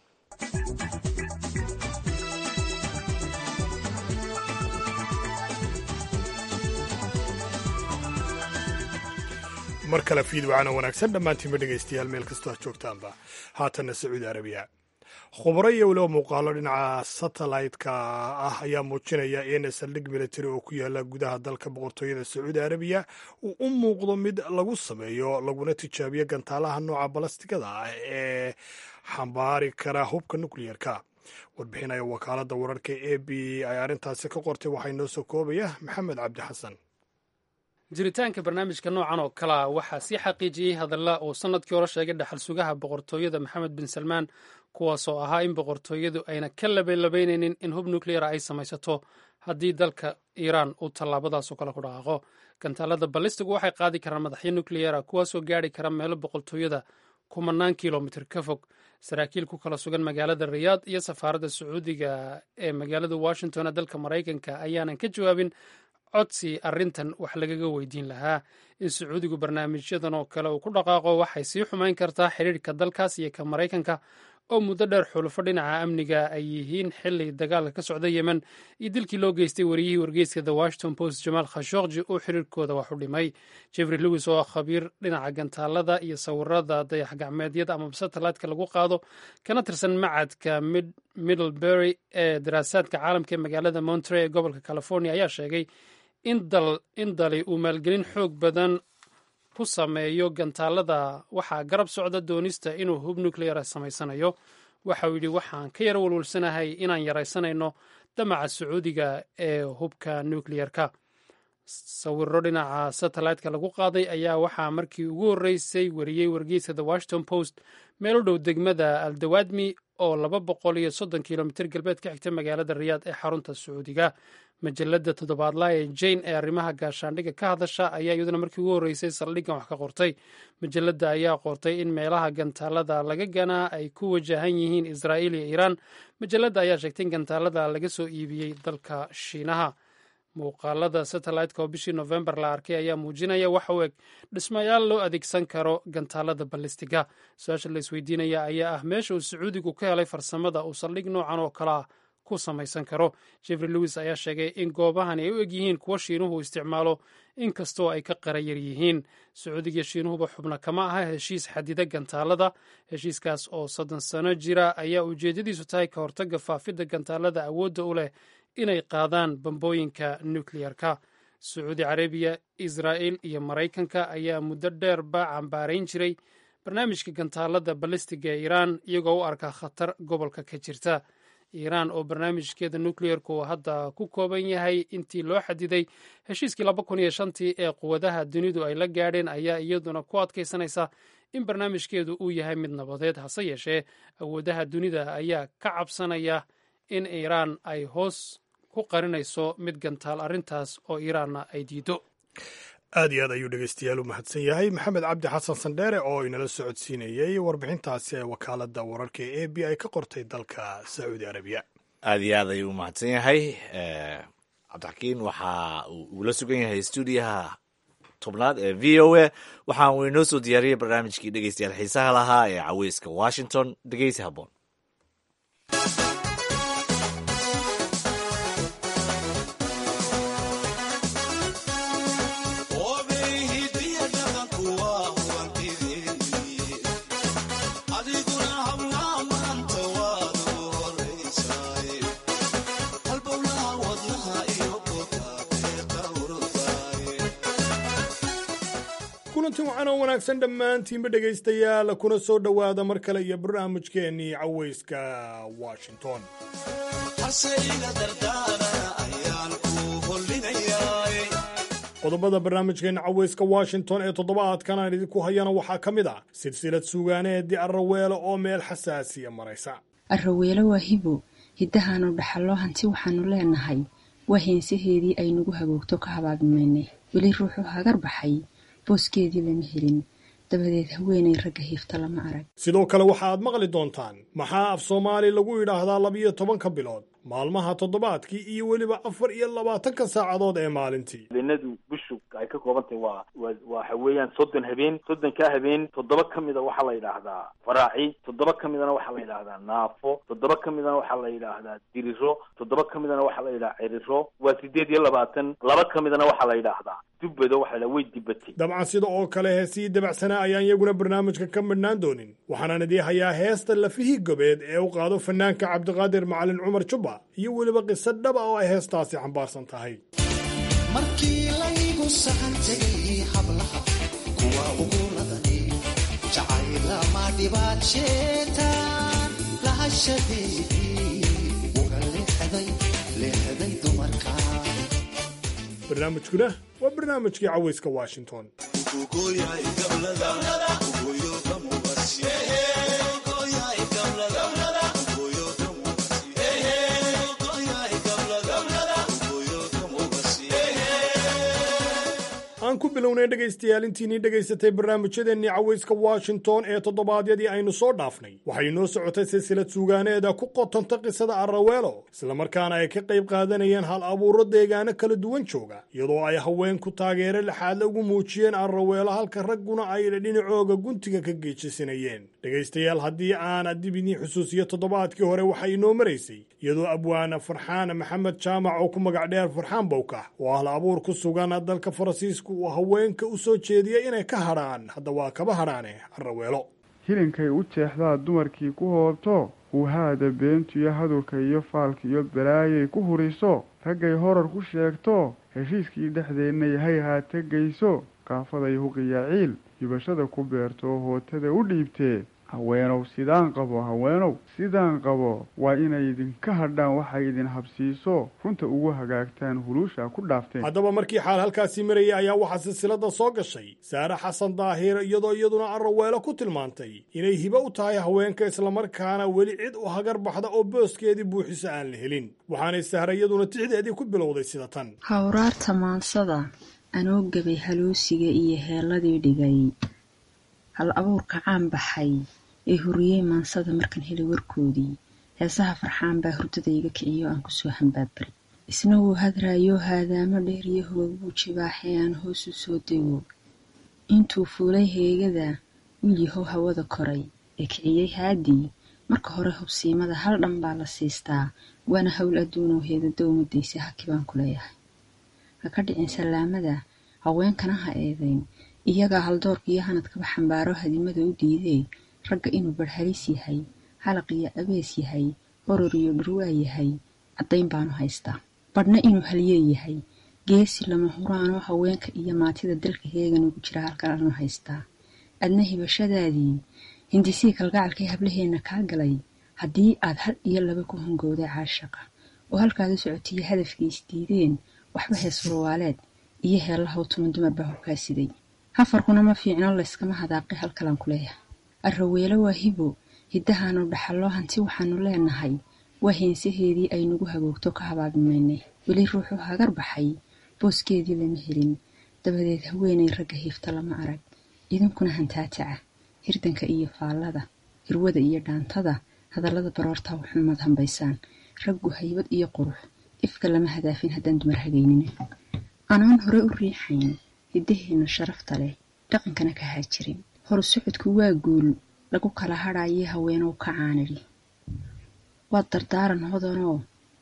mar kale fiidwacana wanaagsan dhammaantiinba dhegaystayaal meel kastoo aad joogtaanba haatanna sacuudi arabiya khubaro iyo weliba muuqaalo dhinaca satellite-ka ah ayaa muujinaya in saldhig military oo ku yaala gudaha dalka boqortooyada sacuudi arabiya uu u muuqdo mid lagu sameeyo laguna tijaabiyo gantaalaha nooca balastigada ah ee xambaari kara hubka nukliyerka warbixinaya wakaaladda wararka a b ay arrintaasi ka qortay waxaa inoo soo koobaya maxamed cabdi xasan jiritaanka barnaamijka noocan oo kalea waxaa sii xaqiijiyey hadalla uu sannadkii hore sheegay dhaxal sugaha boqortooyada maxamed bin salmaan kuwaasoo ahaa in boqortooyadu ayna ka labalabaynaynin in hub nukleyara ay samaysato haddii dalka iiraan uu tallaabadaasoo kale ku dhaqaaqo gantaalada ballistigu waxay qaadi karaan madaxyo nukleyara kuwaasoo gaari kara meelo boqortooyada kumanaan kilomitir ka fog saraakiil ku kala sugan magaalada riyaad iyo safaaradda sacuudiga ee magaalada washington ee dalka maraykanka ayaanan ka jawaabin codsi arrintan wax lagaga weydiin lahaa in sacuudigu barnaamijyadan oo kale uu ku dhaqaaqo waxay sii xumayn kartaa xidhiirhka dalkaas iyo ka maraykanka oo muddo dheer xulufo dhinaca amniga ay yihiin xili dagaalka ka socda yemen iyo dilkii loo geystay wariyihii wargeyska the washington post jamaal khashokji uu xiriirkooda wax u dhimay jeffrey lewis oo ah khabiir dhinaca gantaalada iyo sawirada dayax gacmeedyada amaba satelliteka lagu qaado kana tirsan macadka middlebury ee daraasaadka caalamka ee magaalada monterey ee gobolka california ayaa sheegay in dali uu maalgelin xoog badan ku sameeyo gantaalada waxaa garab socda doonista inuu hub nucleara samaysanayo waxa uu yidhi waxaan ka yar walwalsanahay inaan yaraysanayno damaca sacuudiga ee hubka nuclearka sawiro dhinaca satellite-ka lagu qaaday ayaa waxaa markii ugu horreysay wariyey wargeyska the washington post meel u dhow degmada aldawadmi oo laba boqol iyo soddon kilomitr galbeed ka xigta magaalada riyaad ee xarunta sacuudiga majalada toddobaadla ee jane ee arrimaha gaashaandhigga ka hadasha ayaa iyaduna markii ugu horreysay saldhiggan wax ka qortay majalada ayaa qortay in meelaha gantaalada laga ganaa ay ku wajahan yihiin israa'iil iyo iiraan majalada ayaa sheegtay in gantaalada laga soo iibiyey dalka shiinaha muuqaalada satellite-ka oo bishii novembar la arkay ayaa muujinaya waxa u eg dhismayaal loo adeegsan karo gantaalada ballistiga su-aasha la isweydiinaya ayaa ah meesha uu sacuudigu ka helay farsamada uu saldhig noocan oo kalea ku samaysan karo jeffrey lewis ayaa sheegay in goobahani ay u eg yihiin kuwa shiinuhu isticmaalo inkastoo ay ka qarayar yihiin sacuudiga shiinuhuba xubna kama aha heshiis xadida gantaalada heshiiskaas oo soddon sano jira ayaa ujeedadiisu tahay ka hortaga faafidda gantaalada awoodda u leh inay qaadaan bambooyinka nuclearka sacuudi carabiya israa'il iyo maraykanka ayaa muddo dheerba cambaarayn jiray barnaamijka gantaalada ballistiga ee iiraan iyagoo u arka khatar gobolka ka jirta iiraan oo barnaamijkeeda nuclearku hadda ku kooban yahay intii loo xadiday heshiiskii laba kun iyo shantii ee quwadaha dunidu ay la gaadheen ayaa iyaduna ku adkaysanaysa in barnaamijkeedu uu yahay mid nabadeed hase yeeshee awoodaha dunida ayaa ka cabsanaya in iiraan ay hoos ku qarinayso mid gantaal arrintaas oo iiraanna ay diido aad iyo aad ayuu dhegeystayaal u mahadsan yahay maxamed cabdi xasan sandheere oo inala socodsiinayey warbixintaasi ee wakaaladda wararka ee a b ay ka qortay dalka sacuudi arabiya aad iyo aad ayuu u mahadsan yahay cabdixakiin waxa uu ula sugan yahay stuudiyaha tobnaad ee v o a waxaan uu inoo soo diyaariyey barnaamijkii dhegeystayaal xiisaha lahaa ee caweyska washington dhegeysi habboon kulanti wacan oo wanaagsan dhammaantiinba dhegaystayaal kuna soo dhowaada mar kale iyo barnaamijkeennii caweyska washington qodobada barnaamijkeenna caweyska washington ee toddobaadkan aan idinku hayana waxaa ka mid ah silsilad suugaaneedii arraweelo oo meel xasaasiya maraysa arraweelo waa hibo hiddahaanu dhaxallo hanti waxaannu leenahay waa heensaheedii ay nagu hagoogto ka habaabimaynay weli ruuxuu hagar baxay booskeedii lama helin dabadeed haweenay ragga hiifta lama arag sidoo kale waxa aad maqli doontaan maxaa af soomaali lagu yidhaahdaa labiyo tobanka bilood maalmaha toddobaadkii iyo weliba afar iyo labaatanka saacadood ee maalintii habeenadu bishu ay ka koobantahay waa wa waxa weeyaan soddon habeen soddonkaa habeen toddoba ka mida waxaa la yidhaahdaa faraaci toddoba ka midana waxaa la yidhaahdaa naafo toddoba ka midana waxaa la yidhaahdaa diriro toddoba ka midana waxaa la yidhahaa ciriro waa sideed iyo labaatan laba ka midana waxaa la yidhaahdaa dubbado waxa la way dibatay dabcan sida oo kale heesii dabacsanaa ayaan iyaguna barnaamijka ka midhnaan doonin waxaanaan idii hayaa heesta lafihii gobeed ee u qaado fanaanka cabdiqaadir macalin cumar jubba iyo weliba qiso dhaba oo ay heestaasi xambaarsan tahay markii laygu saxantay hablaha kuwa ugu ladani jacaylama dhibaadsheetaan lahashadeedii uga leexday leexday dumarka barnaamijkuna waa barnaamijkii caweyska washington aan ku bilownay dhegaystayaal intiinii dhegaysatay barnaamijyadeennii caweyska washington ee toddobaadyadii aynu soo dhaafnay waxay inoo socotay silsilad suugaaneeda ku qotanta qisada arraweelo islamarkaana ay ka qayb qaadanayeen hal abuuro deegaano kala duwan jooga iyadoo ay haweenku taageero lixaadla ugu muujiyeen arraweelo halka ragguna ay dhinacooga guntiga ka geejisanayeen dhegaystayaal haddii aan dib idiin xusuusiyo toddobaadkii hore waxay inoo maraysay iyadoo abwaana farxaan maxamed jaamac oo ku magac dheer farxaan bowkax oo hal abuur ku sugan dalka faransiiska uu haweenka u soo jeediyay inay ka hadhaan hadda waa kaba hadhaane arraweelo hilinkay u jeexdaa dumarkii ku hoobto huuhaada beentu iyo hadurka iyo faalka iyo balaayay ku huriso raggay horar ku sheegto heshiiskii dhexdeennay hay haata geyso qaafaday huqiya ciil hibashada ku beerto hootada u dhiibtee haweenow sidaan qabo haweenow sidaan qabo waa inay idinka hadhaan waxay idin habsiiso runta ugu hagaagtaan huluusha ku dhaafteen haddaba markii xaal halkaasii marayay ayaa waxaa silsilada soo gashay saare xasan daahir iyadoo iyaduna arraweelo ku tilmaantay inay hibo u tahay haweenka islamarkaana weli cid u hagar baxda oo booskeedii buuxisa aan la helin waxaanay sahra iyaduna tixdeedii ku bilowday sida tan hawraarta maansada anoo gabay haluusiga iyo heelladii dhigay hal abuurka caan baxay ee huriyey maansada markan helay warkoodii heesaha farxaan baa hurdada iga kiciyo aan kusoo hambaabari isna wuu hadraayoo haadaamo dheer iyo hoog buu jibaaxay aan hoosu soo dego intuu fuulay heegada wiil yahow hawada koray ee kiciyey haadii marka hore hubsiimada hal dhan baa la siistaa waana howl adduunoo heedada umadaysa haki baan ku leeyahay ha ka dhicin salaamada haweenkana ha eedayn iyagaa haldoorka iyo hanadkaba xambaaro hadimada u diidee ragga inuu barhalis yahay halaq iyo abees yahay horor iyo dhurwaa yahay caddayn baanu haystaa badhna inuu halyee yahay geesi lama huraanoo haweenka iyo maatida dalka heegan ugu jira halkan aanu haystaa adna hibashadaadii hindisii kalgacalkay hablaheenna kaa galay haddii aad hal iyo laba ku hungowday caashaqa oo halkaad u socotiyo hadafkii isdiideen waxba hees warwaaleed iyo heellahaw tuman dumar baa hoggaasiday hafarkuna ma fiicno layskama hadaaqay halkalaan ku leeyahay arraweelo waa hibo hiddahaanu dhaxalloo hanti waxaanu leenahay waa heensaheedii ay nagu hagoogto ka habaabimaynay weli ruuxu hagar baxay booskeedii lama helin dabadeed haweenay ragga hiifta lama arag idinkuna hantaataca hirdanka iyo faallada hirwada iyo dhaantada hadallada baroortaa waxumad hambaysaan raggu haybad iyo qurux ifka lama hadaafin haddaan dumar hagaynin anaan hore u riixayn hiddaheenna sharafta leh dhaqankana ka haajirin horu socodku waa guul lagu kala hadhaayee haweenow ka caanidhi waa dardaaran hodanoo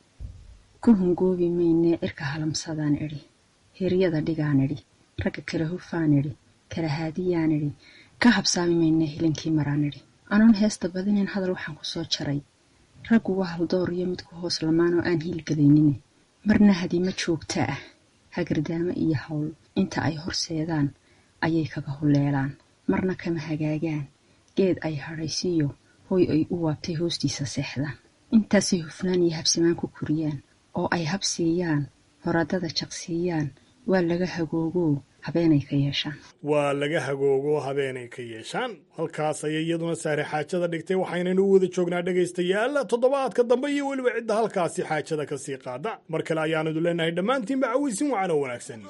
ku hungoobi maynee cirka halamsadaan idhi hiryada dhigaan idhi ragga kala hufaan idhi kala haadiyaan idhi ka habsaami maynee hilinkii maraan idhi anoon heesta badinayn hadal waxaan ku soo jaray raggu waa haldoor iyo midku hoos lamaan oo aan hiilgalaynine marna hadima joogta ah hagardaamo iyo hawl inta ay horseedaan ayay kaga huleelaan marna kama hagaagaan geed ay hadhaysiiyo hoy ay u waabtay hoostiisa seexdaan intaasay hufnaan iyo habsamaan ku koriyaan oo ay habsiiyaan horadada jaqsiiyaan waa laga hagoogo habeenay ka yeeshaan waa laga hagoogo habeenay ka yeeshaan halkaas ayay iyaduna saare xaajada dhigtay waxaynaynu u wada joognaa dhegaystayaal toddobaadka dambe iyo weliba cidda halkaasi xaajada ka sii qaada mar kale ayaanadu leenahay dhammaantiinba cawaysin wacan oo wanaagsan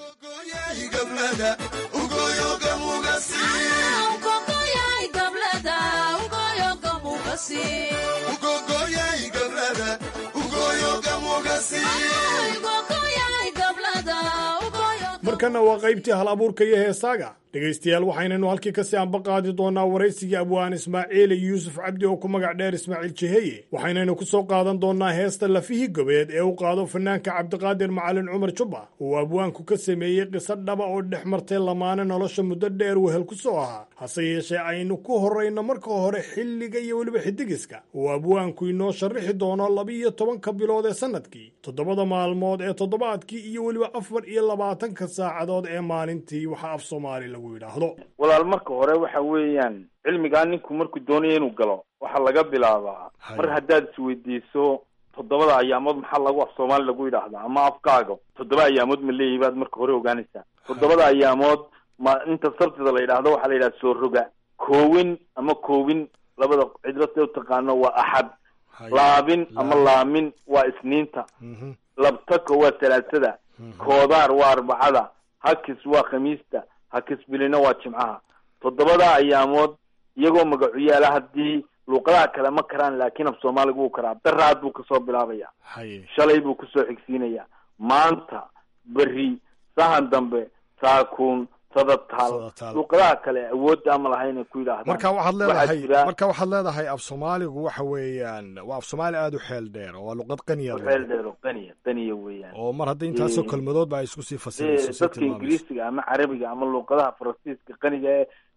markanna waa qaybtii hal abuurka iyo heesaaga dhegaystayaal waxaynaynu halkii kasii ambaqaadi doonaa waraysigii abwaan ismaaciil yuusuf cabdi oo ku magac dheer ismaaciil jeheye waxaynaynu ku soo qaadan doonaa heesta lafihii gobeed ee u qaado fanaanka cabdiqaadir macalin cumar jubba uu abwaanku ka sameeyey qiso dhaba oo dhex martay lamaane nolosha muddo dheer wehel ku soo ahaa hase yeeshee aynu ku horrayno marka hore xilliga iyo weliba xidigiska uu abwaanku inoo sharrixi doono laba-iyo tobanka bilood ee sannadkii toddobada maalmood ee toddobaadkii iyo weliba afar iyo labaatanka saacadood ee maalintii waxa af soomaali lagu yidhaahdo walaal marka hore waxa weeyaan cilmigaa ninku markuu doonayo inuu galo waxaa laga bilaabaa mar haddaad isweydiiso toddobada ayaamood maxaa lagu af soomaali lagu yidhaahdaa ama afkaaga toddoba ayaamood ma leeyahi baad marka hore ogaanaysaa toddobada ayaamood ma inta sabtida la yidhaahdo waxaa la yidhaha soo roga koowin ama koowin labada cidlo see utaqaano waa axad laabin ama laamin waa isniinta labtaka waa talaasada koodaar waa arbacada hakis waa khamiista hakis bilina waa jimcaha toddobada ayaamood iyagoo magacuyaala haddii luuqadaha kale ma karaan laakiin af soomaaliga wuu karaa daraad buu kasoo bilaabaya shalay buu kusoo xigsiinaya maanta beri sahan dambe saakuun sadataal luuqadaha kale awoodda ama lahayn ay ku yidhaahdaan marka waxaad leedahay marka waxaad leedahay af soomaaligu waxa weeyaan waa af soomaali aada u xeel dheer oo waa luqad qaniya xeel dheer oo qaniya qaniya weeyaan oo mar hadda intaasoo kelmadood ba ay isku sii fasirayso dadka ingiriisiga ama carabiga ama luuqadaha faransiiska qaniga ee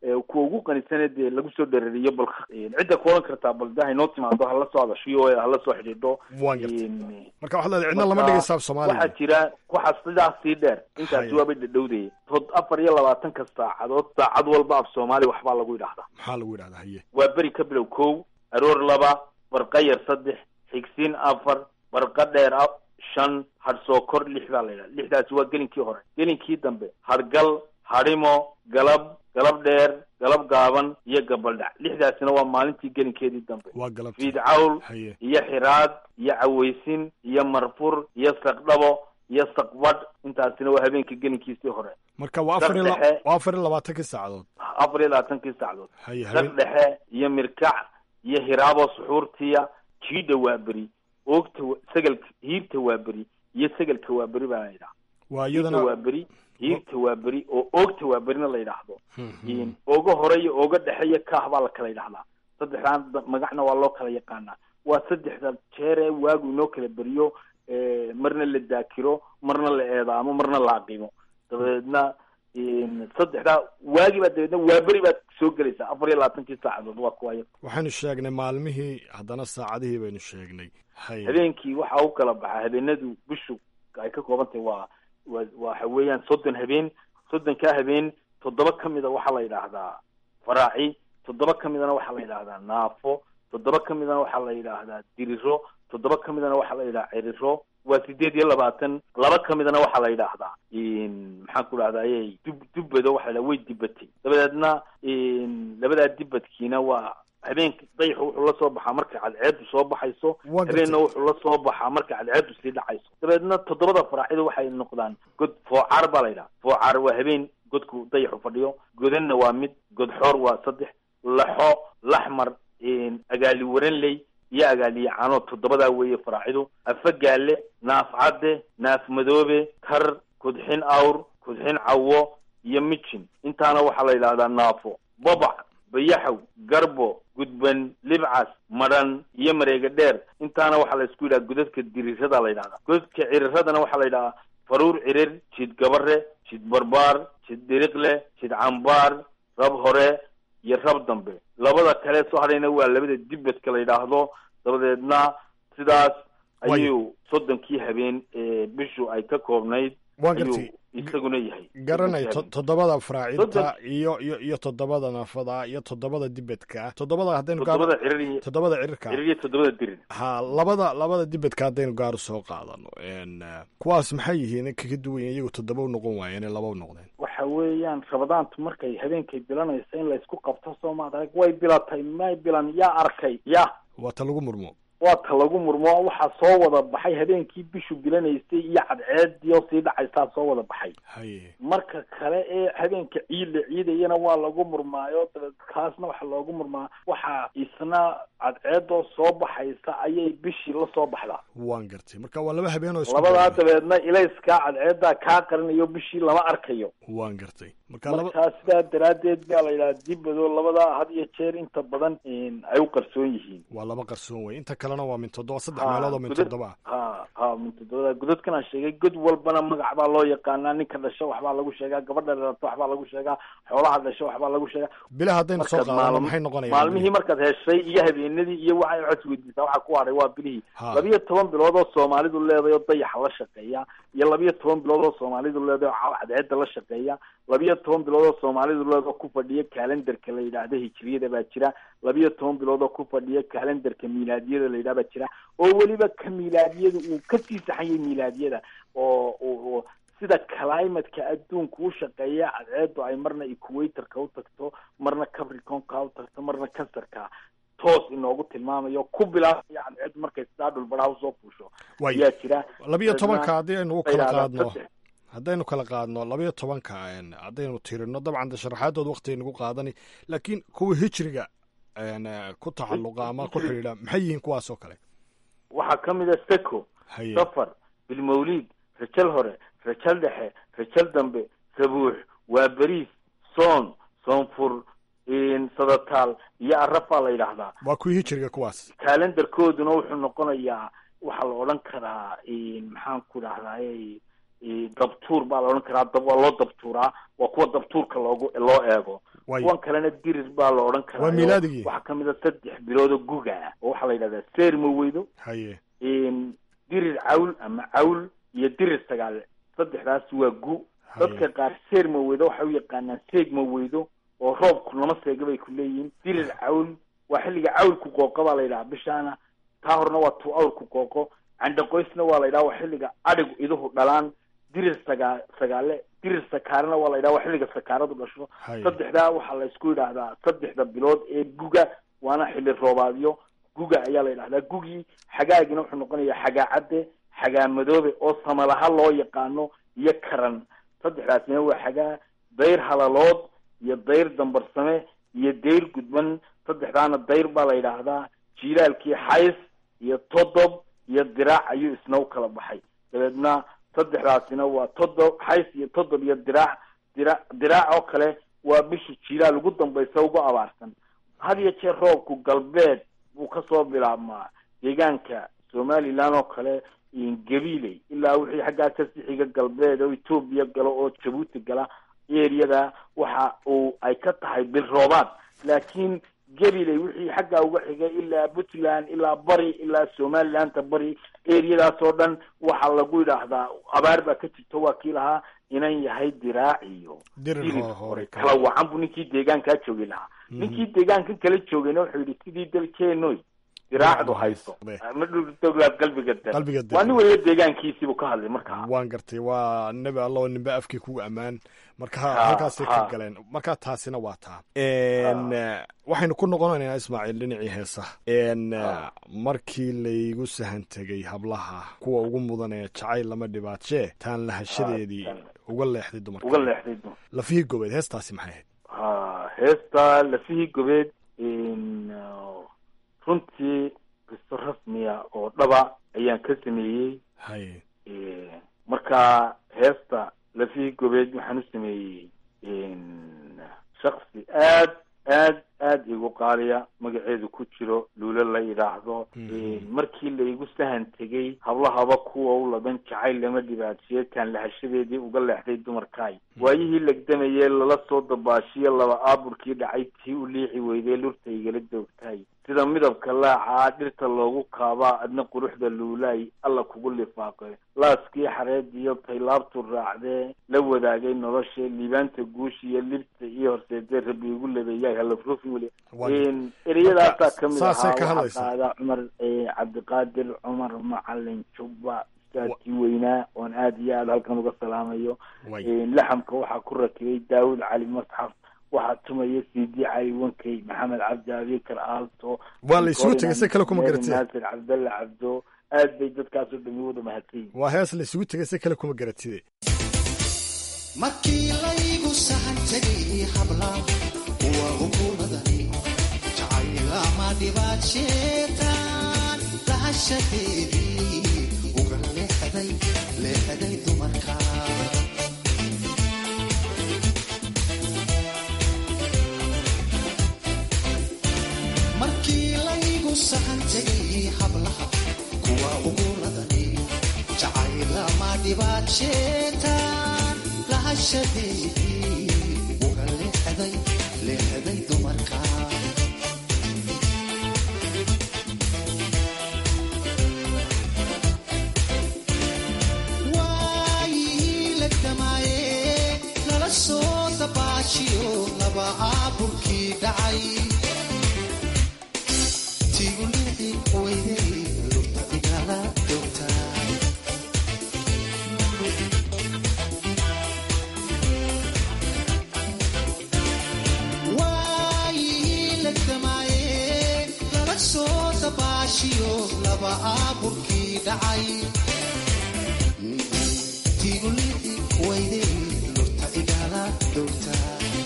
kuwa ugu qanisanee dee lagu soo dhereriyo bal cidda ku oran kartaa bal de haynoo timaado hala soo hadashiyo hala soo xidhiidho waan gartay marka waxaad leedahay cidna lama dhigaysa af soomaaliya waxaa jira waxaa sidaas sii dheer intaasi Haya. waabay dhadhowdaya tod afar iyo labaatanka saacadood saacad walba af soomaali waxbaa lagu yidhahdaa maxaa lagu yidhahdaa haye waa beri ka bilow kow aroor laba barqa yar saddex xigsiin afar barqa dheer a- shan hadhsoo kor lix baa la yidhaha lixdaasi waa gelinkii hore gelinkii dambe hadhgal hadhimo galab galab dheer galab gaaban iyo gabaldhac lixdaasina waa maalintii gelinkeedii dambe waa galabta fiid cawl haye iyo xiraad iyo cawaysin iyo marfur iyo saqdhabo iyo saqbadh intaasina waa habeenka gelinkiisii hore marka waa afar iyo la- Saddexe. waa afar iyo labaatankii saacadood afar iyo labaatankii sacdood haye saq habeen dhexe iyo mirkac iyo hiraabo suxuurtiya jiidha waa beri oogta wa- sagalka hiirta waa beri iyo sagalka waa beri baa la yidhaha waa hiirta waa iyadana beri hiirta waa beri oo oogta waa berina la yidhaahdo Mhm. in ooga hore iyo ooga dhexe iyo kaah baa la kala yidhahdaa saddexdaan da- magacna waa loo kala yaqaanaa waa saddexda jeer ee waagu inoo kala beriyo eh, marna la daakiro marna la eedaamo marna la aqimo dabadeedna in saddexdaa waagi baa dabeedna waa beri baad soo gelaysaa afar iyo labaatankii saacadood waa kuwa iyaga waxaynu sheegnay maalmihii haddana saacadihii baynu sheegnay haye habeenkii waxaa u kala baxaa habeenadu bishu ay ka kooban tahay waa waa waxa weeyaan soddon habeen soddonkaa habeen toddoba ka mida waxaa la yidhaahdaa faraaci toddoba ka midana waxaa la yidhaahdaa naafo toddoba ka midana waxaa la yidhaahdaa diriro toddoba ka midana waxaa la yidhaha ciriro waa sideed iyo labaatan laba ka midana waxaa la yidhaahdaa maxaan ku dhahdaayey dub dubbado waxa la yidhaha way dibatay dabadeedna labadaa dibadkiina waa habeenka dayaxu wuxuu la soo baxaa markay cadceedu soo baxayso Waa gartay. habeenna wuxuu la soo baxaa markay cadceedu sii dhacayso dabeedna toddobada faraacidu waxay noqdaan god foocaar baa la yidhaha foocaar waa habeen godku dayaxu fadhiyo godanna waa mid godxoor waa saddex laxo laxmar agaali waranley iyo agaaliye cano toddobadaa weeye faraacidu afagaale naaf cadde naaf madoobe kar kudxin awr kudxin cawo iyo mijin intaana waxaa la yidhahdaa naafo babac bayaxow garbo gudban libcas madhan iyo mareega dheer intaana waxaa la isku yidhaha godadka dirirada la yidhahdaa godadka ciriradana waxaa la yidhahaa faruur cirir jid gabare jid barbaar jid diriqle jid cambaar rab hore iyo rab dambe labada kale soo hadhayna waa labada dibadka la yidhaahdo dabadeedna sidaas ayuu soddonkii habeen ee bishu ay ka koobnayd Waan ayuu gartay. isaguna yahay garanay to- toddobada faraacinta Soddon- iyo iyo iyo toddobada naafada iyo toddobada dibadka toddobada haddaynu gaar toddobada cirir iyo toddobada cirirka cirir iyo toddobada dirir ha labada labada dibadka haddaynu gaar soo qaadano n kuwaas maxay yihiin kaga duwan yihiin iyagu toddoba u noqon waayeen ee laba u noqdeen waxa weeyaan rabadaantu markay habeenkay bilanayso in laysku qabto soo maad arag way bilatay may bilan yaa arkay ya waa ta lagu murmo waa ta lagu murmo waxaa soo wada baxay habeenkii bishu bilanaysay iyo cadceedii oo sii dhacaysaa soo wada baxay haye marka kale ee habeenka ciid la ciidayana waa lagu murmaayo dabeed kaasna waxaa loogu murmaa waxaa isna cadceedoo soo baxaysa ayay bishii la soo baxdaa waan gartay marka waa laba habeen oo isku labadaa beegan. dabeedna ilayskaa cadceeddaa kaa qarinayo bishii lama arkayo waan gartay marka laba markaa sidaa daraaddeed baa la yidhaha dibado labadaa had iyo jeer inta badan ay u qarsoon yihiin waa laba qarsoon wey inta kalena waa min toddoba saddex Ha, meelood oo min godad- toddoba ah ha ha min toddobada godadkan aan sheegay god walbana magac baa loo yaqaanaa ninka dhasho waxbaa lagu sheegaa gabadha dhalato waxbaa lagu sheegaa xoolaha dhasho waxbaa lagu sheegaa bilaha haddaynu soo Markaad qaadano maalm- maxay noqonayaan maalmihii markaad heshay iyo habeenadii iyo waxa waxaad isweydiisaa waxaa ku hadhay waa bilihii Ha. labiyo toban bilood oo soomaalidu leedahay oo dayaxa la shaqeeya iyo labiyo toban bilood oo soomaalidu leedahay oo cadceedda la shaqeeya labiyo toban bilood oo soomaalidu leedahay oo ku fadhiya kalendarka la yidhaahdo hijriyada baa jira labiyo toban bilood oo ku fadhiya kalendarka miilaadiyada la yidhaha baa jira oo weliba ka miilaadiyada uu kasii saxan yahay miilaadiyada oo oo oo sida climatka adduunka u shaqeeya cadceedu ay marna equatorka u tagto marna capricornka u tagto marna cancerka toos inoogu tilmaamayo ku bilaabaya cadceedu markay sidaa dhulbadhaha usoo fuusho Waay. ayaa jira labiyo tobanka haddii aynu u kala Yidhahdaa qaadno saddex. haddaynu kala qaadno labiyo tobanka n haddaynu tirino dabcan de sharaxaadooda waqtiga nagu qaadani laakiin kuwa hijriga n ku tacaluqa ama ku xidhiidha maxay yihiin kuwaas oo kale waxaa ka mid a seco haye safar bilmawliid rajal hore rajal dhexe rajal dambe sabuux waa beriis soon soonfur sadataal iyo arafaa la yidhaahdaa waa kuwii hijriga kuwaas kalendarkooduna wuxuu noqonayaa waxaa la odhan karaa maxaan ku dhahdaay dabtuur baa la odhan karaa dab waa loo dabtuuraa waa kuwa dabtuurka loogu loo eego Waayo. kuwan kalena dirir baa la odhan karaa Waa milaadigii. waxaa kamid a saddex bilood oo guga ah oo waxaa la yidhahdaa seerma weydo haye een, dirir cawl ama cawl iyo dirir sagaale saddexdaas waa gu dadka qaar seer ma weydo waxay u yaqaanaan seeg ma weydo oo roobku lama seega bay ku leeyihiin dirir cawl waa xilliga cawlku qooqo baa la yidhaha bishaana taa horena waa tuu awrku qooqo candhaqoysna waa la yidhaha waa xilliga adhigu iduhu dhalaan dirir sagaa sagaale dirir sakaarena waa la yidhaha waa xilliga sakaaradu dhasho Haye. saddexdaa waxaa la isku yidhaahdaa saddexda bilood ee guga waana xilli roobaadyo guga ayaa la yidhahdaa gugii xagaagina wuxuu noqonayaa xagaa cadde xagaa madoobe oo samalaha loo yaqaano iyo karan saddexdaasina waa xagaa dayr halalood iyo dayr dambarsame iyo dayr gudban saddexdaana dayr baa la yidhaahdaa jiilaalkii xays iyo todob iyo diraac ayuu isna u kala baxay dabeedna saddexdaasina waa todob xays iyo todob iyo diraac dira diraac oo kale waa bisha jiilaal ugu dambaysa ugu abaarsan had iyo jeer roobku galbeed buu kasoo bilaabmaa deegaanka somaliland oo kale gabiley ilaa wixii xaggaa ka sixiga galbeed oo etoobiya galo oo jabuuti gala eriyada waxa uu ay ka tahay bil roobaad laakiin gabiley wixii xaggaa uga xigay ilaa puntland ilaa bari ilaa somalilanta bari eriyadaas oo dhan waxaa lagu yidhaahdaa abaar baa ka jirto waa kii lahaa inan yahay diraac iyo Dirir dirir hore- hore kala wacan buu ninkii deegaankaa joogi lahaa ninkii deegaankan kala joogayna wuxuu yidhi sidii dalkeenoy diraacdu hayso ma dhultoglaad qalbiga de Qalbiga de. waa nin waliba deegaankiisiibuu ka hadlay markaa waan gartay waa nebi alla oo ninba afkii kugu ammaan marka Ha, halkaasay ka ha. galeen marka taasina waa taa n waxaynu ku noqonaynaa ismaaciil dhinacii heesaha n markii laygu sahan tegay hablaha kuwa ugu mudanee jacayl lama dhibaatshee taan lahashadeedii uga leexday dumarka uga leexday dumar lafihii gobeed heestaasi maxay ahayd ha heesta lafihii gobeed in, uh, runtii qiso rasmiya oo dhaba ayaan ka sameeyey haye Eh, marka heesta lafihii gobeed waxaan u sameeyey in, shaksi aad aad aad igu qaaliya magaceedu ku jiro luulo la yidhaahdo In, markii laygu sahan tegay hablahaba kuwa u laban jacayl lama dhibaatiye kaan lahashadeedii uga leexday dumarkaay waayihii legdamayee lala soo dabaashiye laba aaburkii dhacay tii u liixi weydee lurta igala doogtaay sida midabka laacaa dhirta loogu kaabaa adna quruxda luulaay alla kugu lifaaqe laaskii xareed iyo taylaabtu raacdee la wadaagay nolosha liibaanta guush iyo libta iyo horseedee rabbi igu labeeyaay halafrufi weli Waa- ereyadaasaa kamid saasay ahaa ka waxaa hadlaysaa. qaada cumar eh, cabdiqaadir cumar macalin jubba ustaadkii weynaa oon aad iyo aad halkan uga salaamayo Way. Eh, laxamka waxaa ku rakibay daawud cali masxaf waxaa tumaya cd cali wankey maxamed cabdi abikar aalto Waa la isugu tegay, si kale kuma Mary garatee. naasir cabdalle cabdo aad bay dadkaasoo dhami wada mahadsan yihiin waa hees la isugu tegay si kale kuma garatide markii laygu sahan tegay habla kuwa ukumadani jacaylama dhibaad sheetaan lahashadeedii uga leexday leexday dumarka markii laygu sahan tegay hablaha kuwa ukuladani jacaylama dhibaad sheetaan lahashadeedii uga leexday leexday dumarka waayihii la damaaye lala soo dabaashiyo laba aaburkii dhacay tigu liixi weyday lurta igala doogtaa waayihii la damaaye lala soo dabaashiyo laba aaburkii dhacay tigu liixi weyday lurta igala doogtaa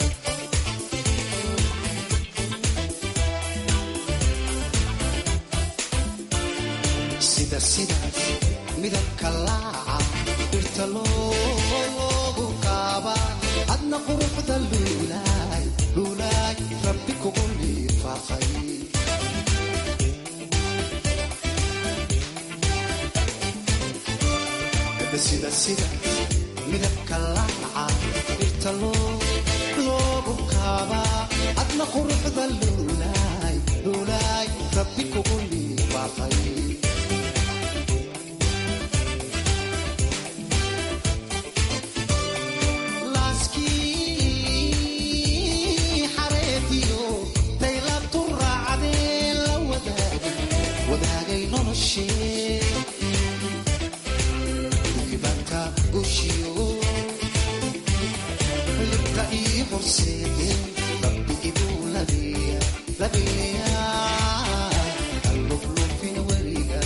sida sidaas midabka laaca dhirta loogu kaaba adna quruxda luulaay luulaay rabbi kugu lifaaqay sida sidaas midabka laaca dhirta loo- loogu kaaba quruxda luulaay luulaay rabbi kugu liibaaqay laaskii xareediyo daylabtu raacdee la wadaagay wadaagay noloshee dibanka gushiyo libta ii horseede rabbi iduu labeeya labeeya alluflufin weliga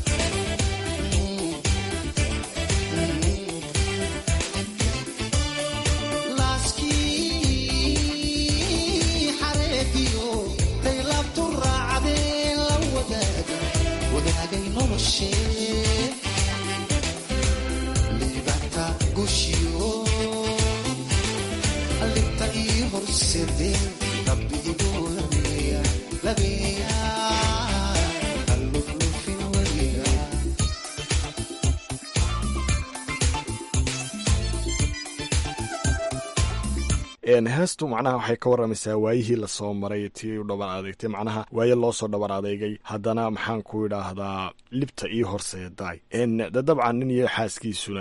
laaskii xareediyo daylabtu raacdee la wadaaga wadaagay noloshee libanta gushiyo libta ii horseede rabbi iduu labeeya labeeya alluflufin weliga heestu macnaha waxay ka waramaysaa waayihii lasoo maray tii u dhabar adeegtay macnaha waaye loo soo dhabar adeegay haddana maxaan ku idhaahdaa libta ii horseedaay de dabcan nin iyo xaaskiisuna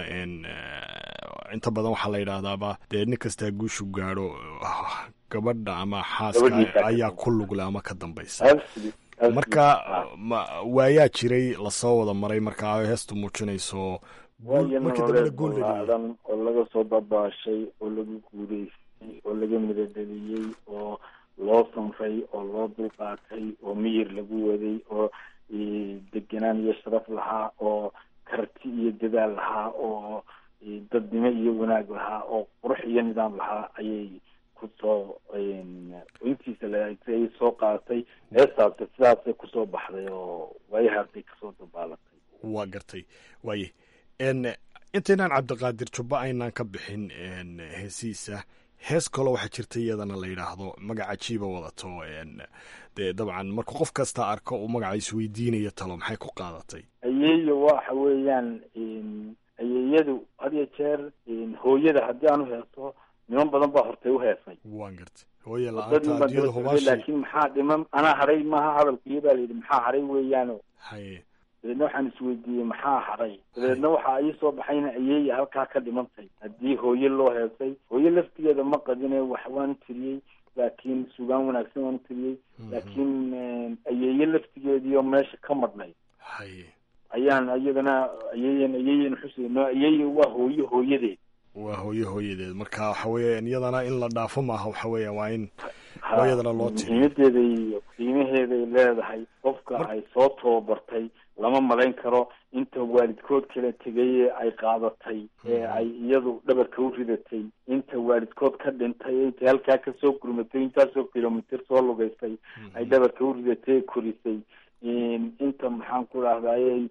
inta badan waxaa la yidhaahdaaba dee nin kastaa guushu gaadho gabadha ama xaaska ayaa ku lugle ama ka dambaysa marka waayaa jiray lasoo wada maray markaa heestu muujinayso waayo markii dambe la guul nololeed oo laga soo dabaashay oo lagu guuleystay oo laga midadheliyey oo loo sanray oo loo dulqaatay oo miyir lagu waday oo degenaan iyo sharaf lahaa oo karti iyo dadaal lahaa oo dadnimo iyo wanaag lahaa oo qurux iyo nidaam lahaa ayay kusoo intiisa laay soo qaadatay heestaasi sidaasay kusoo baxday oo waayahaasay kasoo dabaalatay waa gartay waaye intaynaan cabdiqaadir jubba aynaan ka bixin heesiisa hees kaloo waxaa jirta iyadana la yidhaahdo magaca jiiba wadato dee dabcan marka qof kasta arko uu magaca isweydiinayo talo maxay ku qaadatay ayeeyo waxa weeyaan ayeeyadu had iyo jeer hooyada haddii aan uheeso niman badan baa hortay uheesay waan gartay hooye dad la-aanta niman adduunyada hubaashi laakiin maxaa dhiman anaa hadhay maaha hadalkiyo baa layidhi maxaa hadhay weeyaano haye dabeedna waxaan isweydiiyey maxaa hadhay dabeedna waxaa ii soo baxayna ayeeya halkaa ka dhimantay haddii hooye loo heesay hooye laftigeeda ma qadine wax waan tiriyey laakiin sugaan wanaagsan waan tiriyey laakiin ayeeye laftigeediio meesha ka madhnay haye ayaan iyadana ayeeyan ayeeyan xuseyno ayeeye waa hooye hooyadeed waa hooye hooyadeed marka waxa weeyaan iyadana in la dhaafo maaha waxa weeya waa in hooyadana loo tiriyo muhiimadeeda iyo qiimaheeday leedahay qofka ay soo tababartay lama malayn karo inta waalidkood kala tegay ee ay qaadatay ee ay iyadu dhabarka u ridatay inta waalidkood ka dhintay intay halkaa kasoo gurmatay intaasoo kilomitr soo lugaysay ay dhabarka u ridatay ee korisay inta maxaan ku dhahdaayey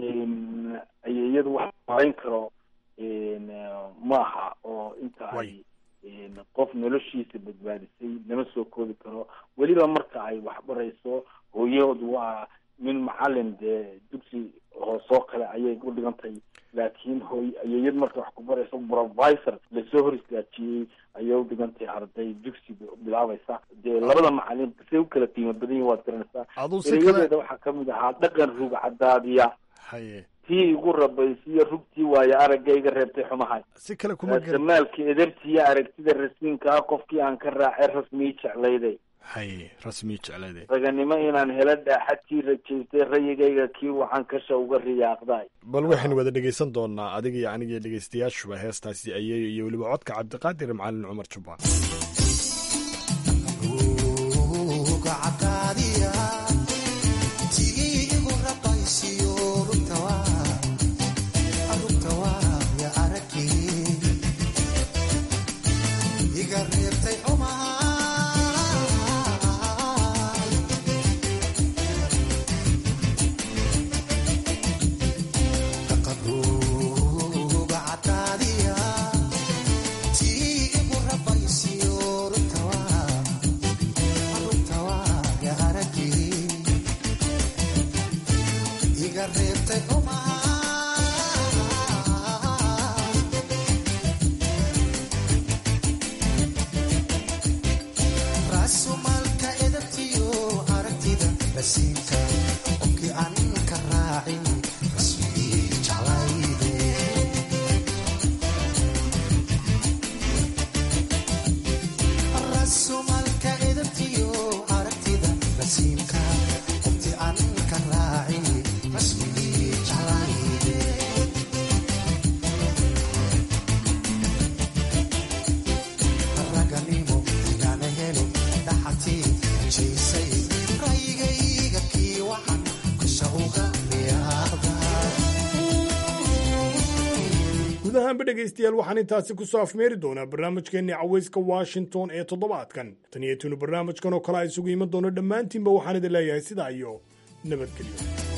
iyadu wax malayn karo maaha oo inta ay qof noloshiisa badbaadisay lama soo koobi karo weliba marka ay waxbarayso hooyahoodu waa min macalin dee dugsi hoosoo kale ayay u dhigantay laakiin hooy ayeeyad marka wax ku barayso provisor lasoo hor istaajiyey ayay u dhigantay arday dugsi bilaabaysa dee labada macalin say u kala qiimo badan yihin waad garanaysaa aduu si kale erayadeeda waxaa kamid ahaa dhaqan rug cadaadiya haye tii igu rabaysiyo rugtii waayo aragga iga reebtay xumahay si kale kuma garan samaalka edabtiiyo aragtida rasiinka ah qofkii aan ka raacay rasmii jeclayday haye rasmi jeclade raganimo inaan helo dhaaxadkii rajaystay rayigayga kii waxaan kasha uga riyaaqday bal waxaynu wada dhegeysan doonaa adiga iyo aniga dhegeystayaashuba heestaasi ayeeyo iyo weliba codka cabdiqaadir macalin cumar jubbaan Rasuma ahaanba dhegaystayaal waxaan intaasi kusoo afmeeri doonaa barnaamijkeennii cawayska washington ee toddobaadkan tan iyo tunu barnaamijkan oo kale a isugu iman doono dhammaantiinba waxaan idin leeyahay sidaa iyo nabadgelyo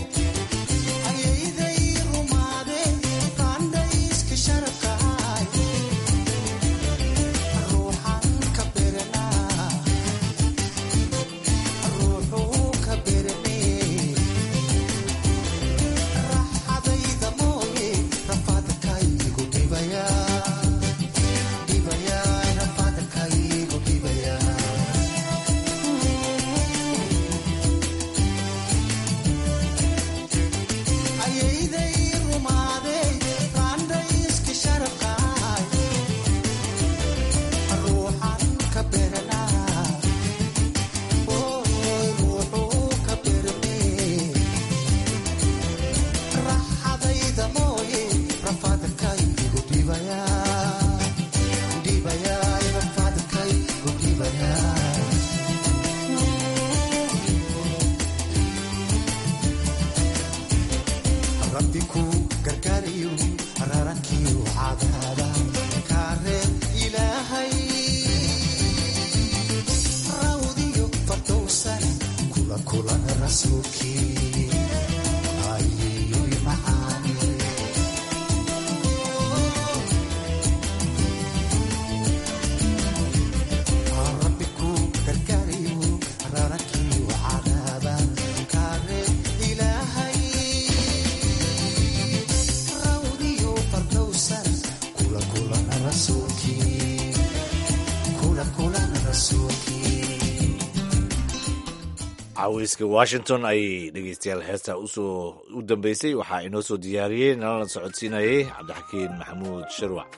caweyska washington ayay dhegeystayaal heesta usoo u dambeysay waxaa inoo soo diyaariyey nalana socodsiinayay cabdixakiin maxamuud sharwac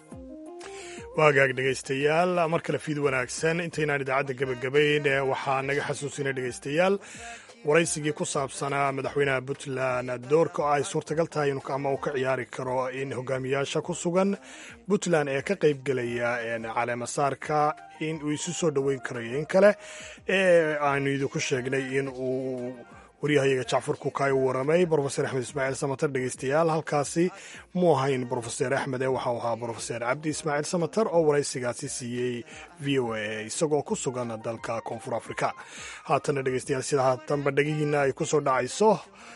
waagaag dhegaystayaal mar kale fiid wanaagsan intaynaan idaacadda gebagabayn waxaa naga xasuusinay dhegaystayaal waraysigii ku saabsanaa madaxweynaha puntland doorka ay suurtagal tahay ama uu ka ciyaari karo in hogaamiyaasha ku sugan puntland ee ka qaybgelaya caleemasaarka in uu isu soo dhoweyn karayo in kale ee aanu idinku sheegnay in uu waryahayaga jacfar kukaay u waramay brofeser axmed ismaaciil samater dhegeystayaal halkaasi mu ahayn brofeser axmed ee waxau ahaa brofeser cabdi ismaaciil samater oo waraysigaasi siiyey v o a isagoo ku sugan dalka koonfur afrika haatana dhegeystayaal sida haatanba dhegihiina ay ku soo dhacayso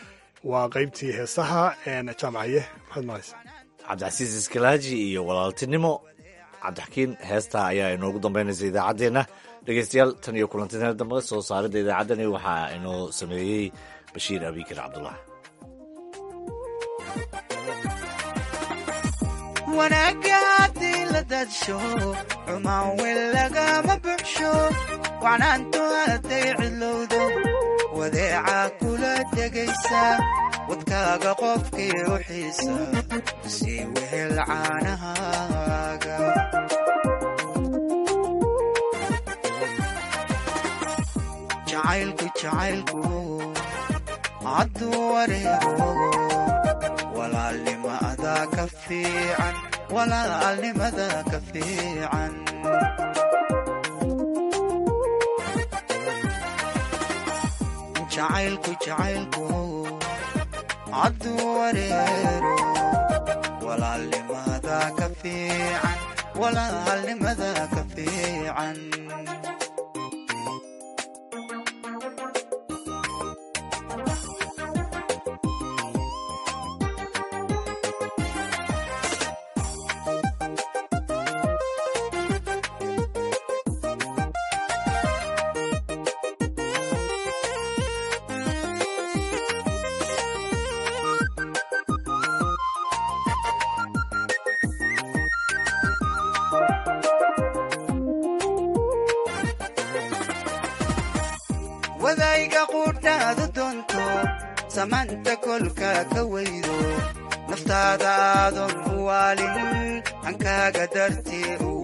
waa qaybtii heesaha jaamacaye maxamed mahays cabdicasiis iskalaaji iyo walaaltinimo cabdixakiin heestaa ayaa inoogu dambeynaysa idaacaddeenna dhegeystayaal tan iyo kulantineel dambe soo saaridda idaacaddani waxaa inoo sameeyey bashiir abikar cabdullah wanaagga haddii la dadsho xumaan weyn lagama buxsho wacnaantu hadday cidlowdo wadeeca kula degaysa wadkaaga qofkii u xiisa sii wehel caanahaaga jacaylku jacaylku hadduu wareego walaalnimada ka fiican walaalnimada ka fiican jacaylku jacaylku hadduu wareero walaalnimada ka fiican walaalnimada ka fiican wadayga quudhaadu doonto samaanta kolka ka weydo naftaada aadan u waalin hankaaga dartii u